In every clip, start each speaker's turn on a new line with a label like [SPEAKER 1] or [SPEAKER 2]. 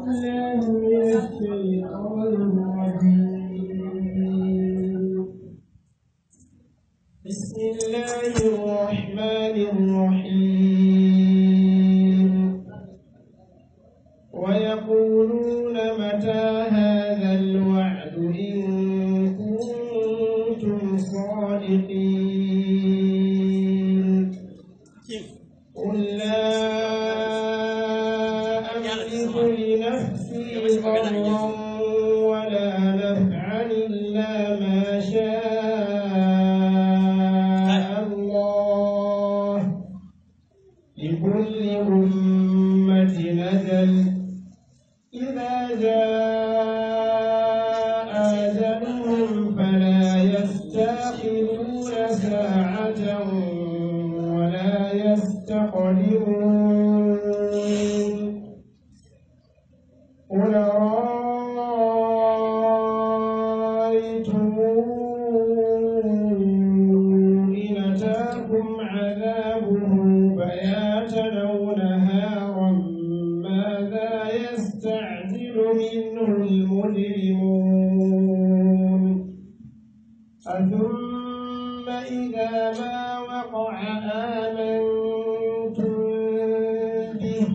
[SPEAKER 1] بالله من الشيطان الرجيم بسم الله الرحمن الرحيم ويقولون متى هذا الوعد إن كنتم صادقين قل لا أملك لنفسي ضرا ولا نفعا إلا ما شاء الله لكل أمة أجل إذا جاء أجلهم فلا يستأخرون ساعة ولا يستقدمون قل رأيتم إن أتاكم عذابه بياتا أو نهارا ماذا يستعجل منه المجرمون أثم إذا ما وقع آمنتم به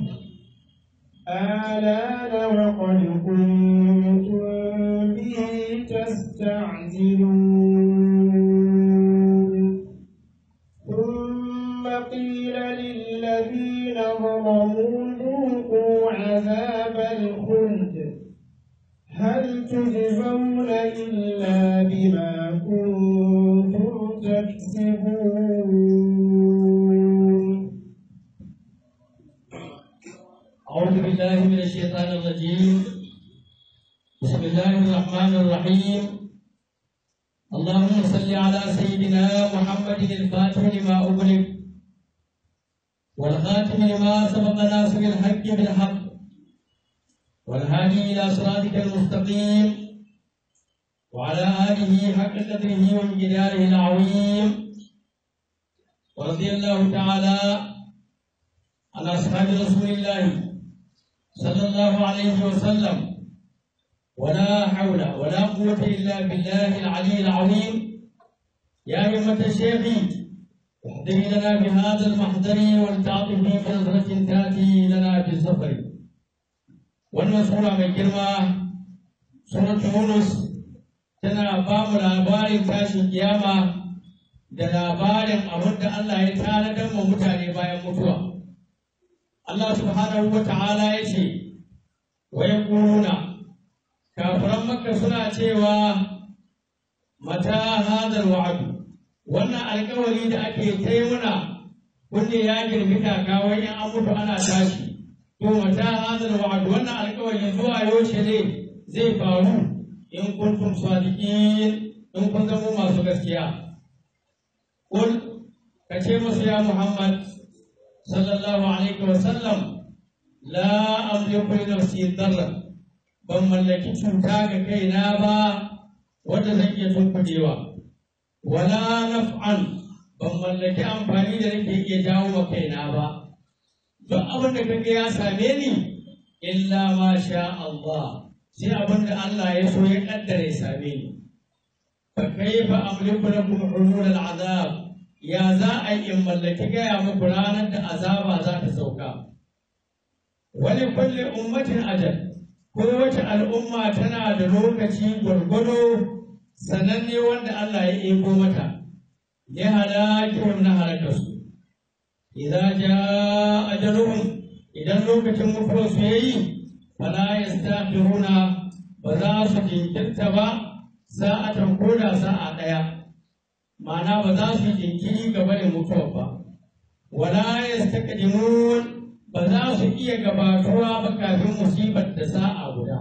[SPEAKER 1] آلان وقد كنتم به تستعجلون ثم قيل للذين ظلموا ذوقوا عذاب الخلد هل تجزون إلا بما كنتم تكسبون
[SPEAKER 2] أعوذ بالله من الشيطان الرجيم بسم الله الرحمن الرحيم اللهم صل على سيدنا محمد الفاتح لما أغلق والخاتم لما سبق ناصر الحق بالحق والهادي إلى صراطك المستقيم وعلى آله حق قدره وامتداره العظيم ورضي الله تعالى عن أصحاب رسول الله صلى الله عليه وسلم ولا حول ولا قوة إلا بالله العلي العظيم يا أيها الشيخ احضري لنا بهذا المحضر ولتعطفي بنظرة تأتي لنا بالسفر والمسؤول من كلمة سورة يونس tana ba mu labarin tashin kiyama da labarin abin da Allah ya tanadar wa mutane bayan mutuwa. Allah subhanahu wa ta'ala ya ce, wa ya kafiran makka suna cewa mata hadar wa'adu, wannan alkawari da ake taimuna kunne ya girbi kawai in an mutu ana tashi. To mata hadar wa'adu, wannan alkawari zuwa yaushe ne zai faru in kuntum sadiqin in kun zama masu gaskiya. Kul ka ce musu ya Muhammad sallallahu alaihi wa sallam la amliku li nafsi darra ban mallaki cuta ga kaina ba wanda zan iya tunkudewa wala naf'an ban mallaki amfani da nake iya jawo wa kaina ba duk abin da kaga ya same ni illa ma sha Allah sai abin da Allah ya so ya kaddara ya same ni fa kaifa amliku lakum hulul al'azab ya za a yi in mallaki gaya muku ranar da azaba za ta sauka wani kulle ummatin ajal kowace al'umma tana da lokaci gwargwado sananne wanda Allah ya ego mata ya halakihim na halakarsu idan ja ajaluhum idan lokacin mutuwar su yayi fala yastakhiruna ba za su jinkirta ba sa'atan koda sa'a ɗaya ma'ana ba za su jinkiri gaba da mutuwa ba wala yastaqdimun ba za su iya gabatuwa ba kafin musibar da sa'a guda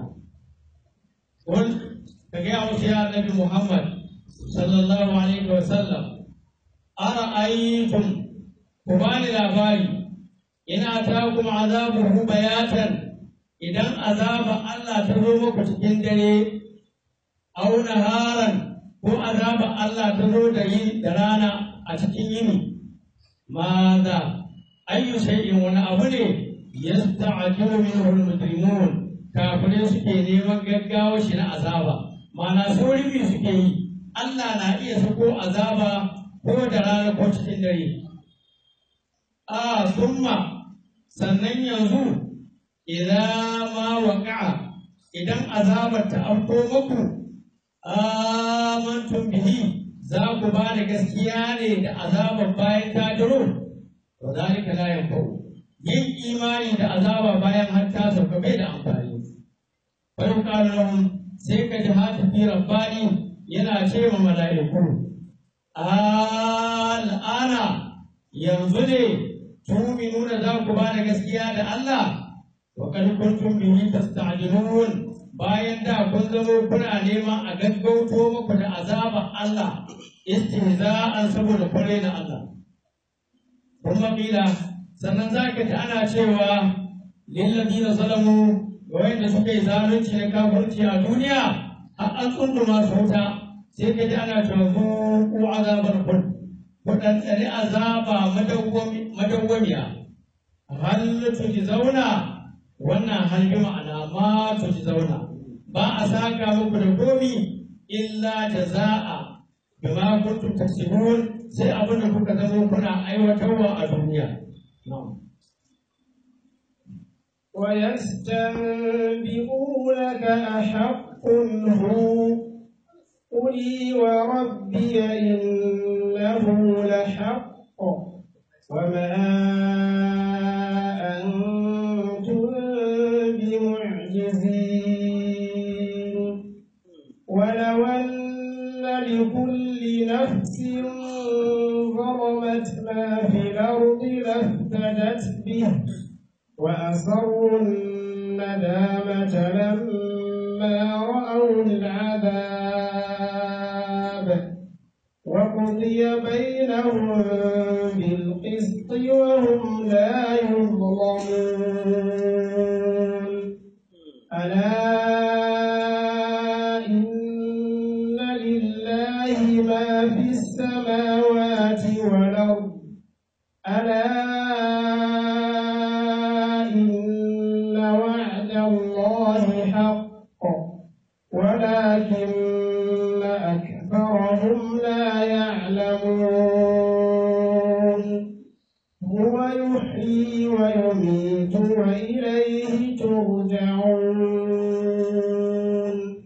[SPEAKER 2] kun ka ga musu ya annabi Muhammad sallallahu alaihi wa sallam ara'aytum ku bani labari ina ta kuma azabuhu bayatan idan azaba Allah ta zo muku cikin dare aw naharan ko azaba Allah ta zo da yi da rana a cikin yini maza ayyu shay'in wani abu ne yasta'jilu minhu al-mujrimun kafirai suke neman gaggawa shi na azaba ma'ana sauri suke yi Allah na iya sako azaba ko da rana ko cikin dare a summa sannan yanzu idan ma waƙa'a idan azabar ta afko muku amantum bihi za ku ba da gaskiya ne da azabar bayan ta duro to zalika la yanfa'u yin imani da azaba bayan har ta sauka bai da amfani bari ƙara lahum sai ka ji hatifi rabbani yana ce wa mala'iku al'ana yanzu ne tuminuna za ku ba da gaskiya da Allah wa kad kuntum bihi tasta'jilun bayan da kun zamo kuna neman a gaggauto muku da azabar Allah istihza'an saboda kware na Allah kuma kila sannan za ka ji ana cewa lillazina zalamu ga wanda suka yi zalunci na kafirci a duniya har an tsunduma su wuta sai ka ji ana cewa zuku azabar kun ku ɗanɗani azaba madawwamiya hal tuji zauna wannan hal bi ma'ana ma tuji zauna ba a saka muku da komi illa jaza'a bima kuntum taksibun sai abin da kuka zama kuna aiwatarwa a duniya na'am
[SPEAKER 1] ويستنبئونك أحق هو قل وربي إنه لحق وما أنتم بمعجزين ولو أن لكل نفس ظلمت ما في الأرض لافتدت به وأسروا الندامة لما رأوا العذاب وقضي بينهم بالقسط وهم لا يظلمون ألا إن لله ما في السماوات والأرض ألا إن وعد الله حق ولكن أكثرهم لا يعلمون هو يحيي ويميت وإليه ترجعون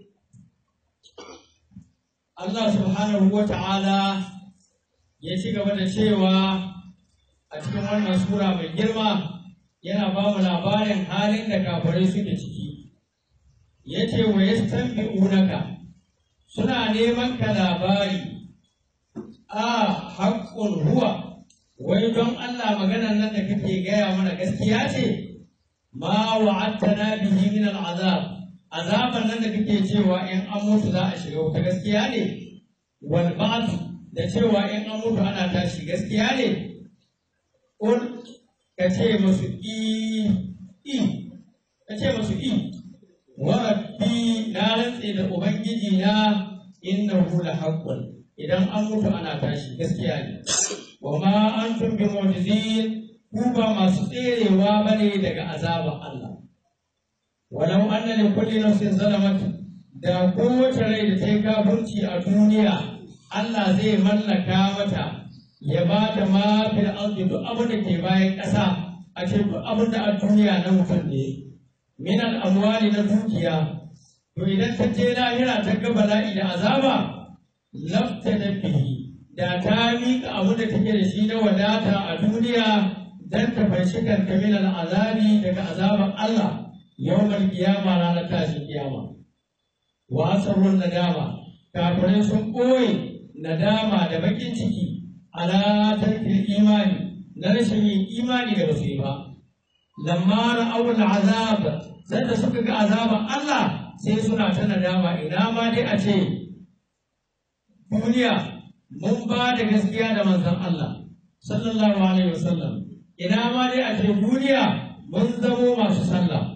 [SPEAKER 2] Allah subhanahu wa ta'ala ya ci gaba da cewa a cikin wannan sura mai girma yana ba mu labarin halin da kafirai suke ciki. Ya ce wa ya unaka suna neman ka labari a haƙƙun huwa wai don Allah maganan nan da kake gaya mana gaskiya ce ma wa'attana bihi min al'azab azaban nan da kake cewa in an mutu za a shiga wuta gaskiya ne wal ba'd da cewa in an mutu ana tashi gaskiya ne ul ka ce musu i i ka ce musu i wa rabbi na rantse da ubangiji na innahu la haqqun idan an mutu ana tashi gaskiya ne wa ma antum bi mu'jizin ku ba masu tserewa bane daga azaban Allah walau anna li kulli nafsin zalamat da kowace rai da ta yi kafirci a duniya Allah zai mallaka mata ya ba ta ma fil ardi duk abin da ke bayan ƙasa a ce duk abin da a duniya na mutum ne min al amwali na dukiya to idan ta je lahira ta ga bala'i da azaba lafta da bihi da ta miƙa abin da take da shi na wadata a duniya dan ta fanshi kanta min al azabi daga azaban Allah yawmal kiyama ranar tashin kiyama wa asarrun nadama kafirai sun ɓoye nadama da bakin ciki ala tarkil imani na rashin yin imani da basu yi ba lamma ra'awul azab sai da suka ga azaban Allah sai suna ta nadama ina ma dai a ce duniya mun ba da gaskiya da manzon Allah sallallahu alaihi wasallam ina ma dai a ce duniya mun zamo masu sallah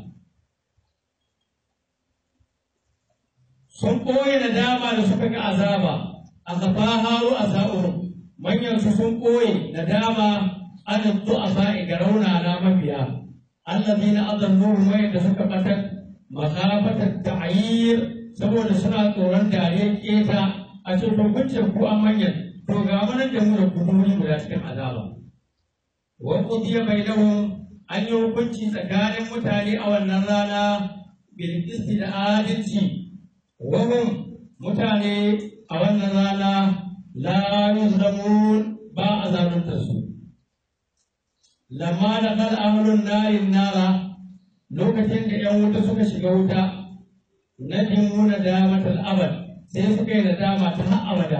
[SPEAKER 2] sun ɓoye da dama da suka ga azaba a kafa haru a sa'urum manyansu sun ɓoye da dama an a sa'i ga raunana mabiya allazi na azalluhu wayanda suka batar makafatar ta'ayir saboda suna tsoron dariyar keta a cikin hukuncin ku an manyan to ga manan da mu da ku wuri guda cikin azaba wa qudiya bainahum an yi hukunci tsakanin mutane a wannan rana bil qisti da adalci wa hum mutane a wannan rana la yuzlamun ba a zalunta su lamma da kal ahlun narin nara lokacin da ‘yan wuta suka shiga wuta na dimu na damatar abad sai suka yi nadama ta har abada.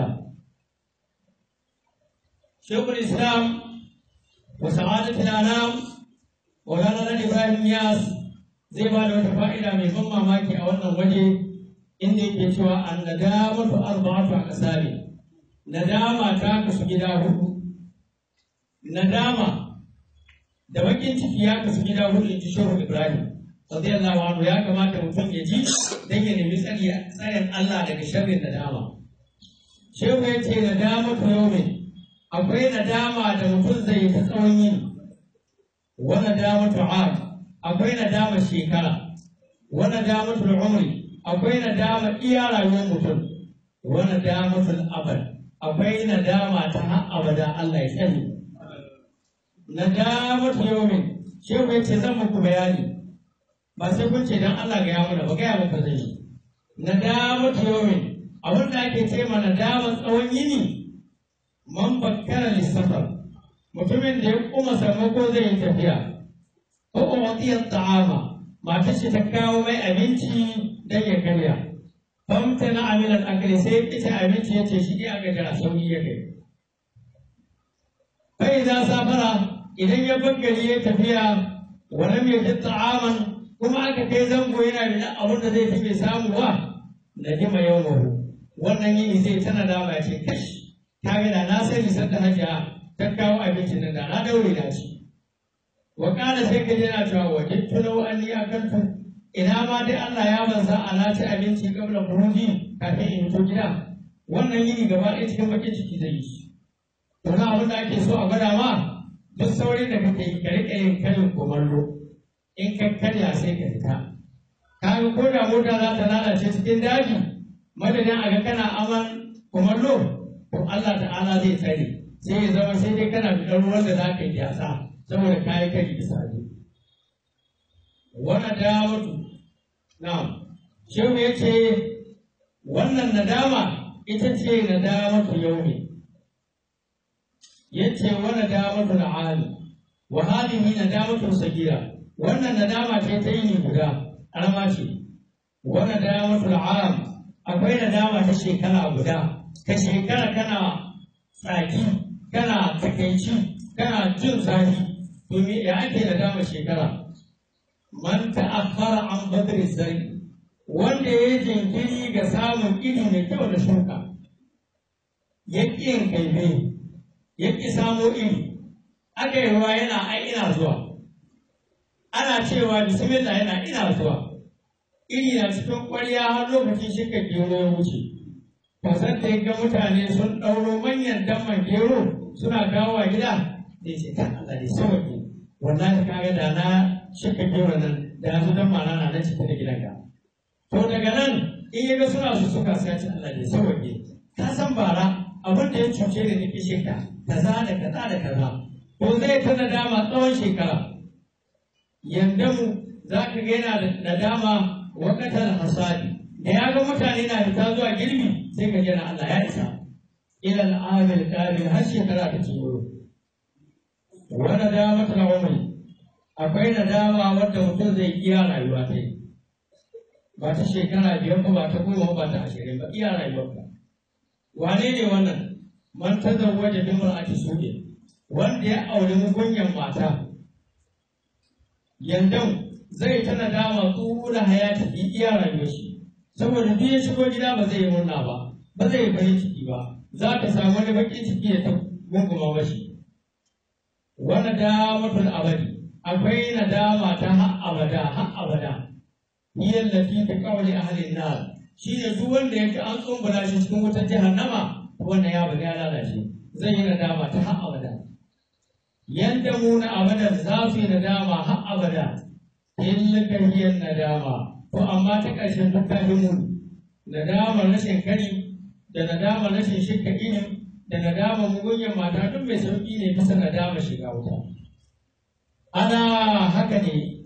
[SPEAKER 2] Shekul Islam wa sa'adatul anam wa ranar Ibrahim Yas zai ba da wata fa'ida mai ban mamaki a wannan waje inda yake cewa an nadamatu arba'atu a kasari. Nadama ta kasu gida hudu. Nadama da bakin ciki ya kasu gida hudu in ji shehu ibrahim radiyallahu anhu ya kamata mutum ya ji dan ya nemi tsari tsarin Allah daga sharrin nadama shehu ya ce nadama to yaumin akwai nadama da mutum zai yi ta tsawon yini wa nadama to am akwai nadama shekara wa nadama to umri akwai nadama iya rayuwar mutum wa nadama to abad akwai nadama ta har abada Allah ya tsare nadamatu yawmin shehu ya ce zan muku bayani ba sai kun ce dan Allah ga ya mana ba gaya muku zai yi nadamatu yawmin abin da ake ce ma nadama tsawon yini man bakkara lissafar mutumin da ya kuma sammako zai yi tafiya ko umatiyar ta'ama matar shi ta kawo mai abinci dan ya karya famta na amilan akali sai ita abinci ya ce shi ne aka jira sauki ya kai bai za safara idan ya bangare ya tafiya wani mai ji ta'aman kuma aka kai zango yana da abin da zai fi mai samu wa na jima yau mahu wannan yini zai tana dama ya ce kashi ta gida na sani sanda hajiya ta kawo abincin nan da na daure na ci wa kana sai ka jira cewa wajen tunau an ni akantu ina ma dai Allah ya banza a na ci abinci kabla buruji kafin in fito gida wannan yini gaba ɗaya cikin bakin ciki zai yi to na abin da ake so a gwada ma duk saurin da kake yi ka riƙa yin karin kumallo in ka karya sai ka fita kaga ko da mota za ta lalace cikin daji madadin a ga kana aman kumallo to Allah ta'ala zai tsare sai ya zama sai dai kana fitar ruwan da za ka yi yasa saboda kayi kari bisa ne wannan dawatu na shehu ya ce wannan nadama ita ce nadamatu yau ne yace wa nadamatu al'ali wa hadhihi nadamatu sagira wannan nadama ce ta yini guda arama ce wa nadamatu al'am akwai nadama ta shekara guda ka shekara kana tsaki kana takaici kana jin zafi domin ya ake nadama shekara man ta'akhkhara an badri zari wanda ya jinkiri ga samun iri mai kyau da shuka ya ƙi yin kaife ya ƙi samo iri aka yi ruwa yana ai ina zuwa ana cewa bismillah yana ina zuwa iri na cikin ƙwarya har lokacin shika gero ya wuce kasan da ga mutane sun ɗauro manyan damman gero suna kawo a gida da ce ta Allah ne sauƙi wallahi kaga da na shika gero nan da yanzu dan mana na nan cikin gidanka to daga nan in ya ga suna su suka sai ce Allah ne sauƙi ka san bara abin da ya cuce da nake shika kaza da kaza da kaza to zai ta nadama tsawon shekara yanda mu za ka ga yana da nadama wakatar hasadi da ya ga mutane na fita zuwa girbi sai ka jira Allah ya isa ila al'amil qabil har shekara ta ciwo wa nadama ta umri akwai nadama wanda mutum zai iya rayuwa ta yi ba ta shekara biyar ba ba ta goma ba ta ashirin ba iya rayuwar ka wane ne wannan man tazawwaja bi mar'ati su'in wanda ya auri mugunyan mata yandan zai ta nadama tsura hayati fi iya rayuwar shi saboda duk ya shigo gida ba zai yi murna ba ba zai yi farin ciki ba za ka samu wani bakin ciki ya ta gunguma mashi wani damatul abadi akwai nadama ta har abada har abada hiya allati fi qawli ahli an-nar shine duk wanda yake an tsumbula shi cikin wutar jahannama wannan ya bada ya lalace zai yi nadama ta har abada yanda mu na abadan za su yi nadama har abada tilka hiya nadama to amma ta ƙarshen duk ta himu nadamar rashin kari da nadamar rashin shirka ini da nadamar mugunyan mata duk mai sauƙi ne bisa nadamar shiga wuta ana haka ne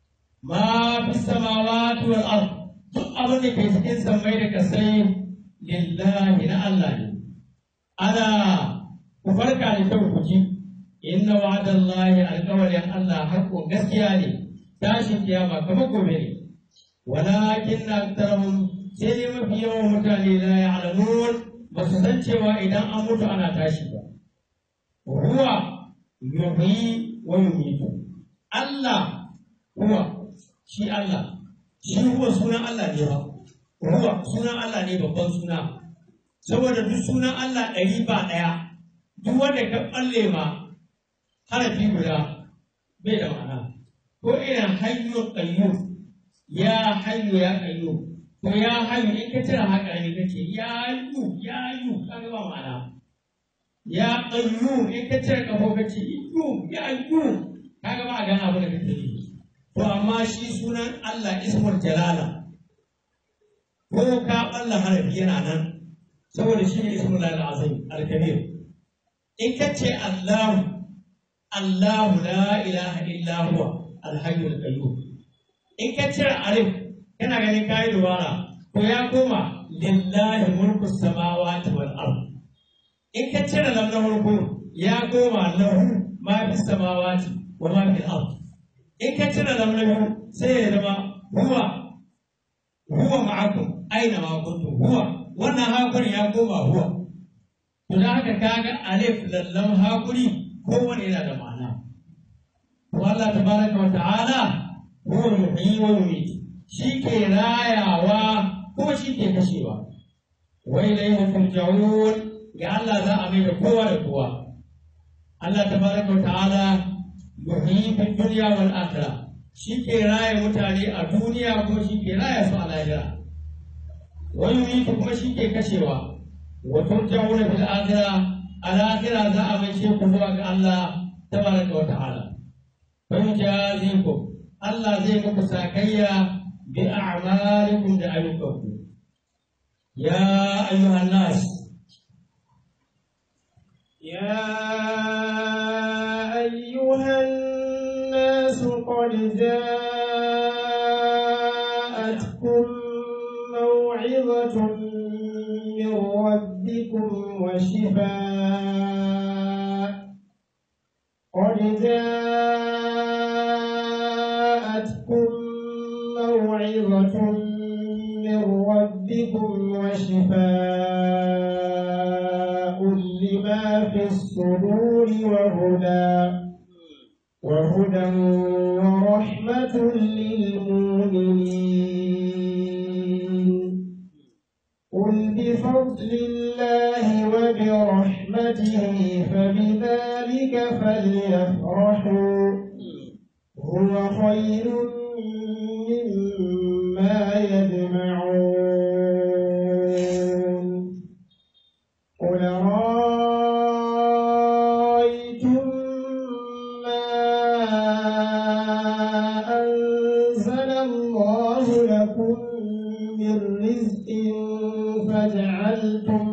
[SPEAKER 2] ma fi samawati wal ard duk abin da ke cikin sammai da kasai lillahi na Allah ne ana ku farka da kyau ku ji inna wa'adallahi alƙawarin Allah haƙƙo gaskiya ne tashin kiyama kamar gobe ne walakin aktarahum sai dai mafi yawan mutane la ya'lamun ba su san cewa idan an mutu ana tashi ba huwa yuhyi wa yumitu Allah huwa shi Allah shi huwa sunan Allah ne ba huwa sunan Allah ne babban suna saboda duk sunan Allah ɗari ba ɗaya duk wanda ka ɓalle ma harafi guda bai da ma'ana ko irin hayyu qayyu ya hayyu ya qayyu to ya hayyu in ka cire haka ne kace ya yu ya yu kaga ba ma'ana ya qayyu in ka cire kafo kace yu ya yu kaga ba a gana abu da kake yi to amma shi sunan Allah ismul jalala ko ka balla harafi yana nan saboda shi ne ismul azim al-kabir in ka ce Allahu Allahu la ilaha illa huwa al-hayyul qayyum in ka cire alif kana ganin kai dubara to ya koma lillahi mulku samawati wal ard in ka cire lam na farko ya koma lahu ma fi samawati wa ma fi al in ka cire lam na biyu sai ya zama huwa huwa ma'akum aina ma kuntum huwa wannan hakuri ya koma huwa to da haka kaga alif lallam hakuri kowane yana da ma'ana to Allah tabaraka wa ta'ala huwa yuhyi wa yumiit shi ke rayawa kuma shi ke kashewa wa ilayhi turja'un ga Allah za a mai da kowa da kowa Allah tabaraka wa ta'ala yuhyi fi dunya wal akhirah shi ke raya mutane a duniya kuma shi ke raya su a lahira wa yumiit kuma shi ke kashewa wa turja'una fil akhirah al akhirah za a mai ku zuwa ga Allah tabaraka wa ta'ala fa yujazikum Allah zai muku sakayya bi a'malikum da ayyukanku ya ayyuhan nas
[SPEAKER 1] يا أيها الناس قد جاءتكم موعظة من ربكم وشفاء قد جاءتكم موعظة من ربكم وشفاء لما في الصدور وهدى وهدى ورحمة للمؤمنين قل بفضل الله وبرحمته فبذلك فليفرحوا هو خير مما يجمعون قل رأيتم ما أنزل الله لكم من رزق فجعلتم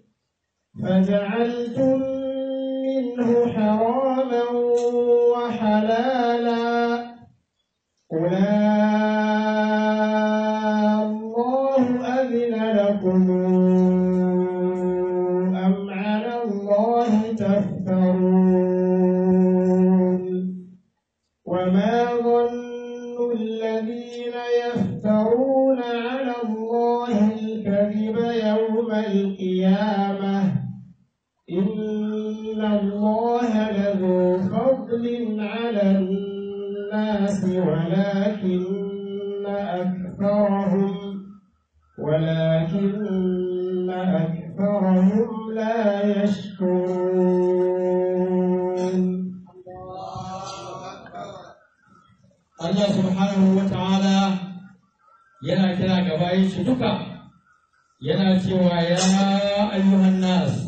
[SPEAKER 1] فجعلتم منه حراما وحلالا قل الله أذن لكم أم على الله تفترون وما ظن الذين يفترون على الله الكذب يوم القيامة إن الله لذو فضل على الناس ولكن أكثرهم ولكن أكثرهم لا يشكرون
[SPEAKER 2] Allah subhanahu wa ta'ala yana kira ga bayan shi duka yana cewa ya ayyuhan nas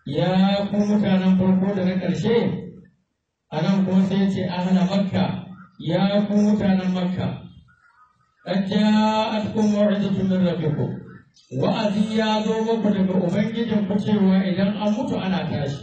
[SPEAKER 2] ya ku mutanen farko da na ƙarshe a nan kuma sai ce ahla makka ya ku mutanen makka qad ja'atkum maw'izatun min rabbikum wa'azi ya zo muku daga ubangijin ku cewa idan an mutu ana tashi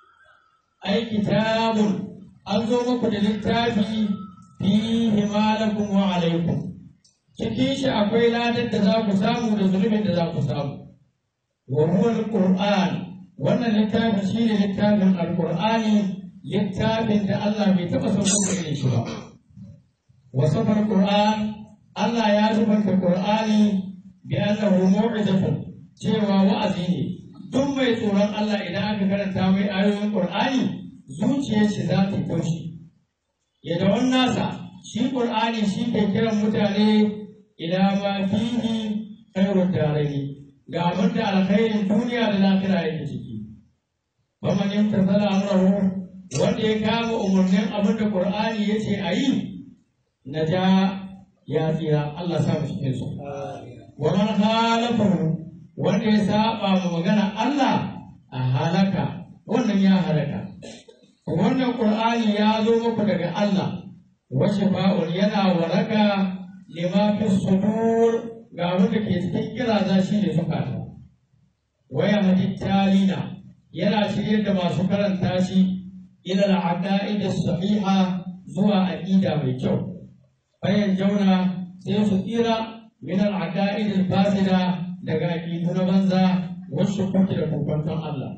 [SPEAKER 2] ai kitabun an zo muku da littafi fihi ma lakum wa alaikum cikin shi akwai ladar da za ku samu da zunubin da za ku samu wa huwa alquran wannan littafin shine littafin alqur'ani littafin da Allah bai taba sauko da shi ba wa safar qur'an Allah ya zubanta qur'ani bi annahu mau'izatun cewa wa'azi ne duk mai tsoron Allah idan aka karanta mai ayoyin qur'ani zuciyar shi za ta taushi ya da nasa shi qur'ani shi ke kiran mutane ila ma fihi khairud daraini ga abin da alkhairin duniya da lafiya yake ciki faman yamtasala amrahu wanda ya kama umarnin abin da qur'ani yace ayi naja ya tsira Allah sa mu cikin su wa man khalafahu wanda ya saba ma magana Allah a halaka wannan ya halaka wannan qur'ani ya zo muku daga Allah wa shifa'un yana waraka lima fi sudur ga wanda ke cikin kiraza shi ne zukata waya hadittalina yana shirye da masu karanta shi ila al-aqaid as-sahiha zuwa aqida mai kyau bayan jauna sai su tsira min al-aqaid al-fasida daga aqidu na banza wasu kuke da kokon Allah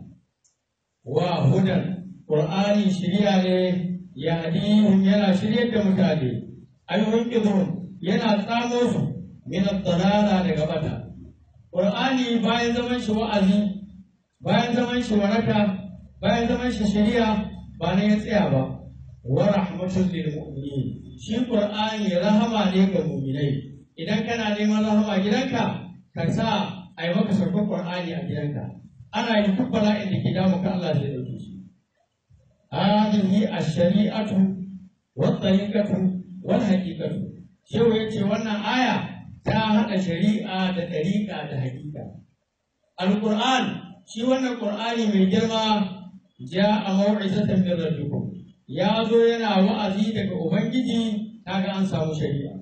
[SPEAKER 2] wa hudan qur'ani shiriya ne yahdihim yana shiryar da mutane ayyuhum yana tsamo su min ad-dalala daga bata qur'ani bayan zaman shi wa'azi bayan zaman shi waraka bayan zaman shi shari'a ba ne ya tsaya ba wa rahmatul lil mu'minin shi qur'ani rahama ne ga mu'minai idan kana neman rahama gidanka ka sa a yi maka sarkar qur'ani a gidanka ana yi duk bala'in da ke damu ka Allah zai dauke shi hadhihi ash-shari'atu wat-tariqatu wal-haqiqatu shehu yace wannan aya ta haɗa shari'a da ɗariƙa da haƙiƙa. Al-Qur'an shi wannan Qur'ani mai girma ja a mau'izatan min rabbikum ya zo yana wa'azi daga Ubangiji kaga an samu shari'a.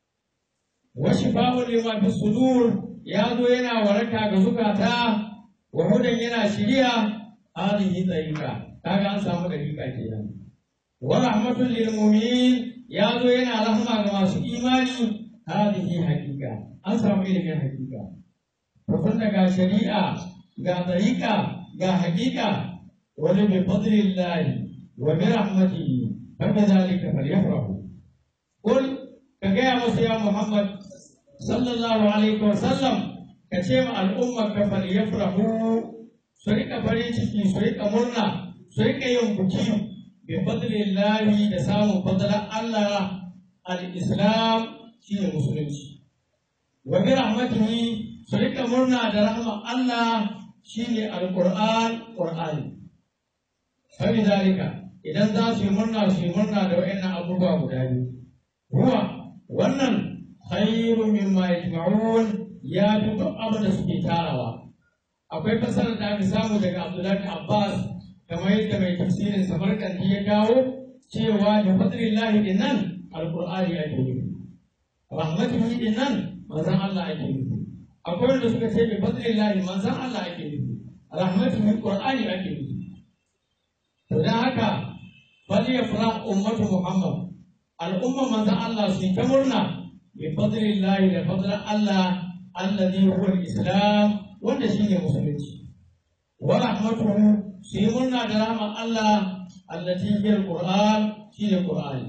[SPEAKER 2] Wa shifa'un lima fi sudur ya zo yana waraka ga zukata wa hudan yana shiriya hadhihi tariqa kaga an samu ɗariƙa kenan. Wa rahmatul lil mu'minin ya zo yana rahama ga masu imani هذه حقيقة أنصر إليك حقيقة فكنا كا شريعة كا طريقة كا حقيقة ولبفضل الله وبرحمته فكذلك فليفرحوا قل كجاء يا محمد صلى الله عليه وسلم كشيم الأمة فليفرحوا سرقة فريشتي سرقة مرنا سرقة يوم بكيم بفضل الله دسام فضل الله الإسلام shi ne musulunci wa bi rahmatihi su rika murna da rahman Allah shi ne alquran qur'ani fa bi zalika idan za su yi murna su yi murna da wayannan abubuwa guda biyu huwa wannan khairu mimma yajma'un ya fi duk abin da suke tarawa akwai fasarar da aka samu daga Abdullahi Abbas kamar yadda mai tafsirin Samarkandi ya kawo cewa da fadlillahi dinnan alqur'ani ake nufi rahmatuhu din nan manzon Allah ake nufi akwai wanda suka ce bi fadlillahi manzon Allah ake nufi rahmatuhu qur'ani ake nufi to dan haka fal yafrah ummatu muhammad al'umma manzon Allah su ta murna bi fadlillahi da fadlan Allah alladhi huwa al-islam wanda shine musulunci wa rahmatuhu su yi murna da rahman Allah allati hiya al-qur'an shine qur'ani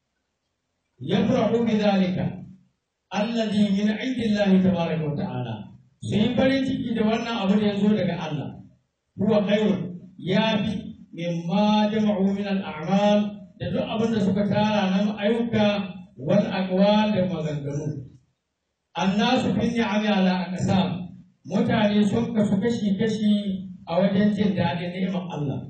[SPEAKER 2] yafrahu bi dhalika alladhi min indillahi tabaraka wa ta'ala sai farin ciki da wannan abu da yazo daga Allah huwa khairun ya fi mimma jama'u min al-a'mal da duk abin da suka tara na ayyuka wal aqwal da maganganu annasu fi ni'ami ala aqsam mutane sun kasu kashi kashi a wajen jin daɗin ni'imar Allah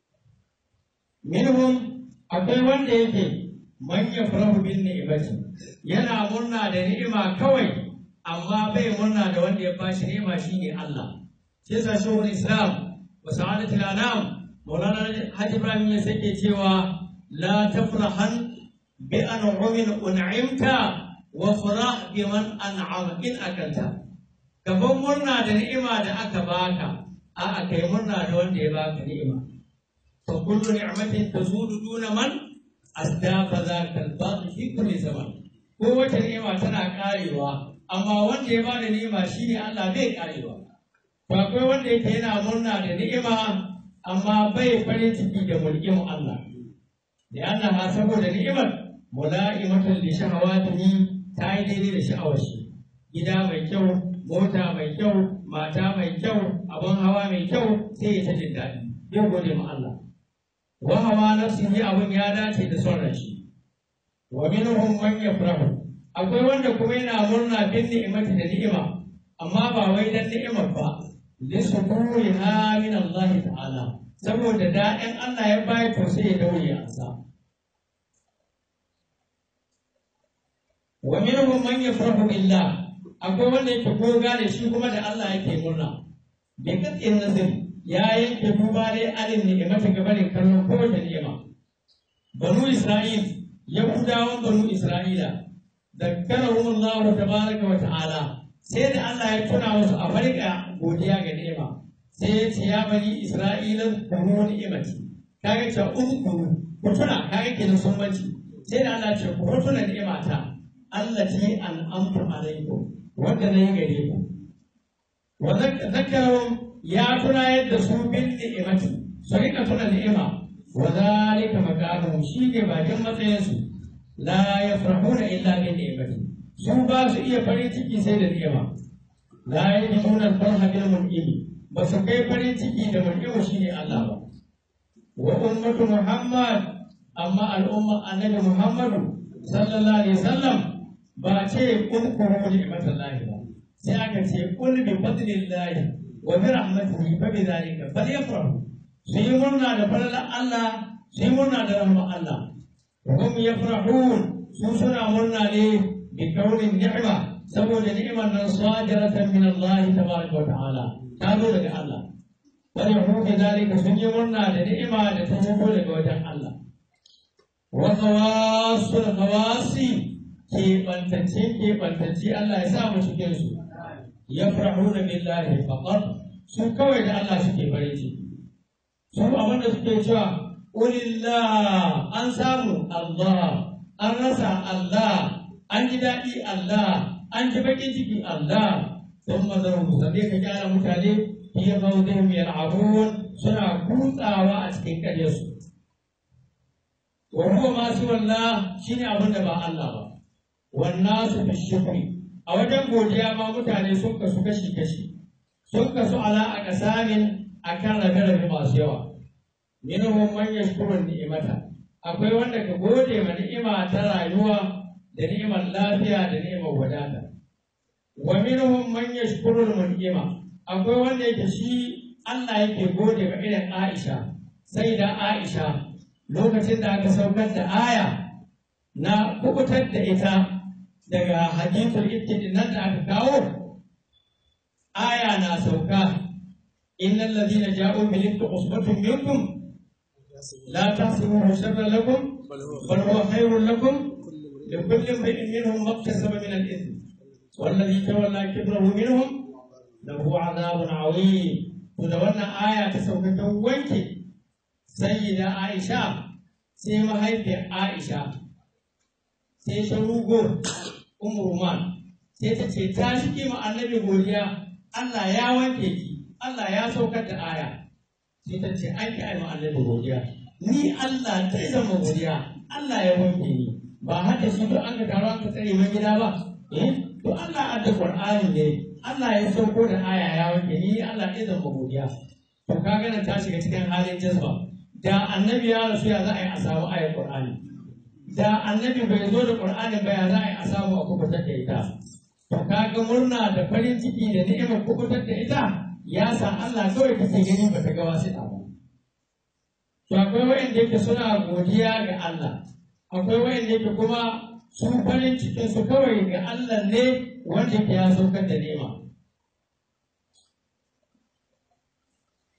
[SPEAKER 2] minhum akwai wanda yake man yafrahu bin ni'mati yana murna da ni'ima kawai amma bai murna da wanda ya bashi ni'ima shine Allah sai sa shehul islam wa sa'adatul anam maulana hajji ibrahim ya sake cewa la tafrahan bi an'umin un'imta wa farah biman an'ama in akalta gaban murna da ni'ima da aka baka a'a kai murna da wanda ya baka ni'ima fa kullu ni'matin tazudu duna man asdafa zaka al-baqi fi kulli zaman ko wata ni'ima tana karewa amma wanda ya bada ni'ima shine Allah bai karewa to akwai wanda yake yana murna da ni'ima amma bai farin ciki da mulkin Allah da annaha saboda ni'imar mula'imatan li shahawatihi ta yi daidai da sha'awar shi gida mai kyau mota mai kyau mata mai kyau abin hawa mai kyau sai ya ta jin daɗi zai gode ma Allah wa hawa nafsihi abin ya dace da son shi wa minhum man yafrahu akwai wanda kuma yana murna bin ni'imati da ni'ima amma ba wai dan ni'imar ba li subuha min Allah ta'ala saboda daɗin Allah ya bayar to sai ya daure ya ansa wa minhum man yafrahu billah akwai wanda yake goga da shi kuma da Allah yake murna bi katsin nazir ya yanke duba dai alin ni'imata gabanin kallon kowace ni'ima banu isra'il yahudawan banu isra'ila zakkarahum Allah tabaraka wa ta'ala sai da Allah ya tuna musu a farka godiya ga ni'ima sai ya ce ya bani isra'ila kuru ni'imati kaga ce uzkuru ku tuna kaga kenan sun banci sai da Allah ya ce ku tuna ni'imata allati an'amtu alaikum wanda na yi gare ku wa zakarun ya tuna yadda su bin ni'imati su rika tuna ni'ima wa zalika maqamuhum shi ne bakin matsayinsu la yafrahuna illa bin ni'imati su ba su iya farin ciki sai da ni'ima la yajiduna al-farha bil mun'imi ba su kai farin ciki da mun'imu shine Allah ba wa ummatu muhammad amma al'umma annabi muhammadu sallallahu alaihi wasallam ba ce kun kuru ni'matallahi ba sai aka ce kun bi fadlillahi wa bi rahmatihi fa bi dhalika falyafrahu su yi murna da falalar Allah su yi murna da rahmar Allah wa hum yafrahun su suna murna ne bi kaunin ni'ma saboda ni'imar nan sadiratan min Allah tabaraka wa ta'ala ta zo daga Allah wani hu bi dhalika sun yi murna da ni'ima da ta zo daga wajen Allah wa qawasul qawasi keɓantacce keɓantacce Allah ya sa mu cikin su ya farahuna billahi faqat su kawai da Allah suke farin ciki su abin da suke cewa ulillah an samu Allah an rasa Allah an ji daɗi Allah an ji baƙin ciki Allah sun mazaru sannan ka gyara mutane fiye maudin yal'abun suna kutsawa a cikin ƙaryarsu wa huwa ma siwallah shine abin da ba Allah ba والناس في الشكر a wajen godiya ma mutane sun kasu kashi kashi sun kasu ala a kasamin akan rabe-rabe masu yawa minhum man yashkuru ni'imata akwai wanda ka gode ma ni'ima ta rayuwa da ni'imar lafiya da ni'imar wadata wa minhum man yashkuru ni'ima akwai wanda yake shi Allah yake gode ma irin Aisha sai da Aisha lokacin da aka saukar da aya na kubutar da ita daga hadithul ibtidi nan da aka kawo aya na sauka innal ladina ja'u bil ifki usbatun minkum la tahsibuhu sharran lakum bal huwa khairun lakum likulli imrin minhum maktasaba min al-ithm والذي تولى كبره منهم له عذاب عظيم to da wannan aya ta sauka ta wanke sayyida Aisha sai mahaifiyar Aisha sai ta rugo umurman sai ta ce ta shi ma annabi godiya Allah ya wanke ki Allah ya saukar da aya sai ta ce an ki ai ma annabi godiya ni Allah ta zama godiya Allah ya wanke ni ba haka shi to an ka taro an ka tsare mai gida ba eh to Allah adda Qur'ani ne Allah ya sauko da aya ya wanke ni Allah ya zama godiya to kaga nan ta shiga cikin halin jazba da annabi ya rasu ya za a yi a samu ayar Qur'ani da annabi bai zo da Qur'ani ba ya za a yi a samu a kubutar da ita to kaga murna da farin ciki da ni'imar kubutar da ita ya sa Allah kawai kake gani ba ta ga wasu ba to akwai wayanda yake suna godiya ga Allah akwai wayanda yake kuma su farin cikin su kawai ga Allah ne wanda yake ya saukar da ni'ima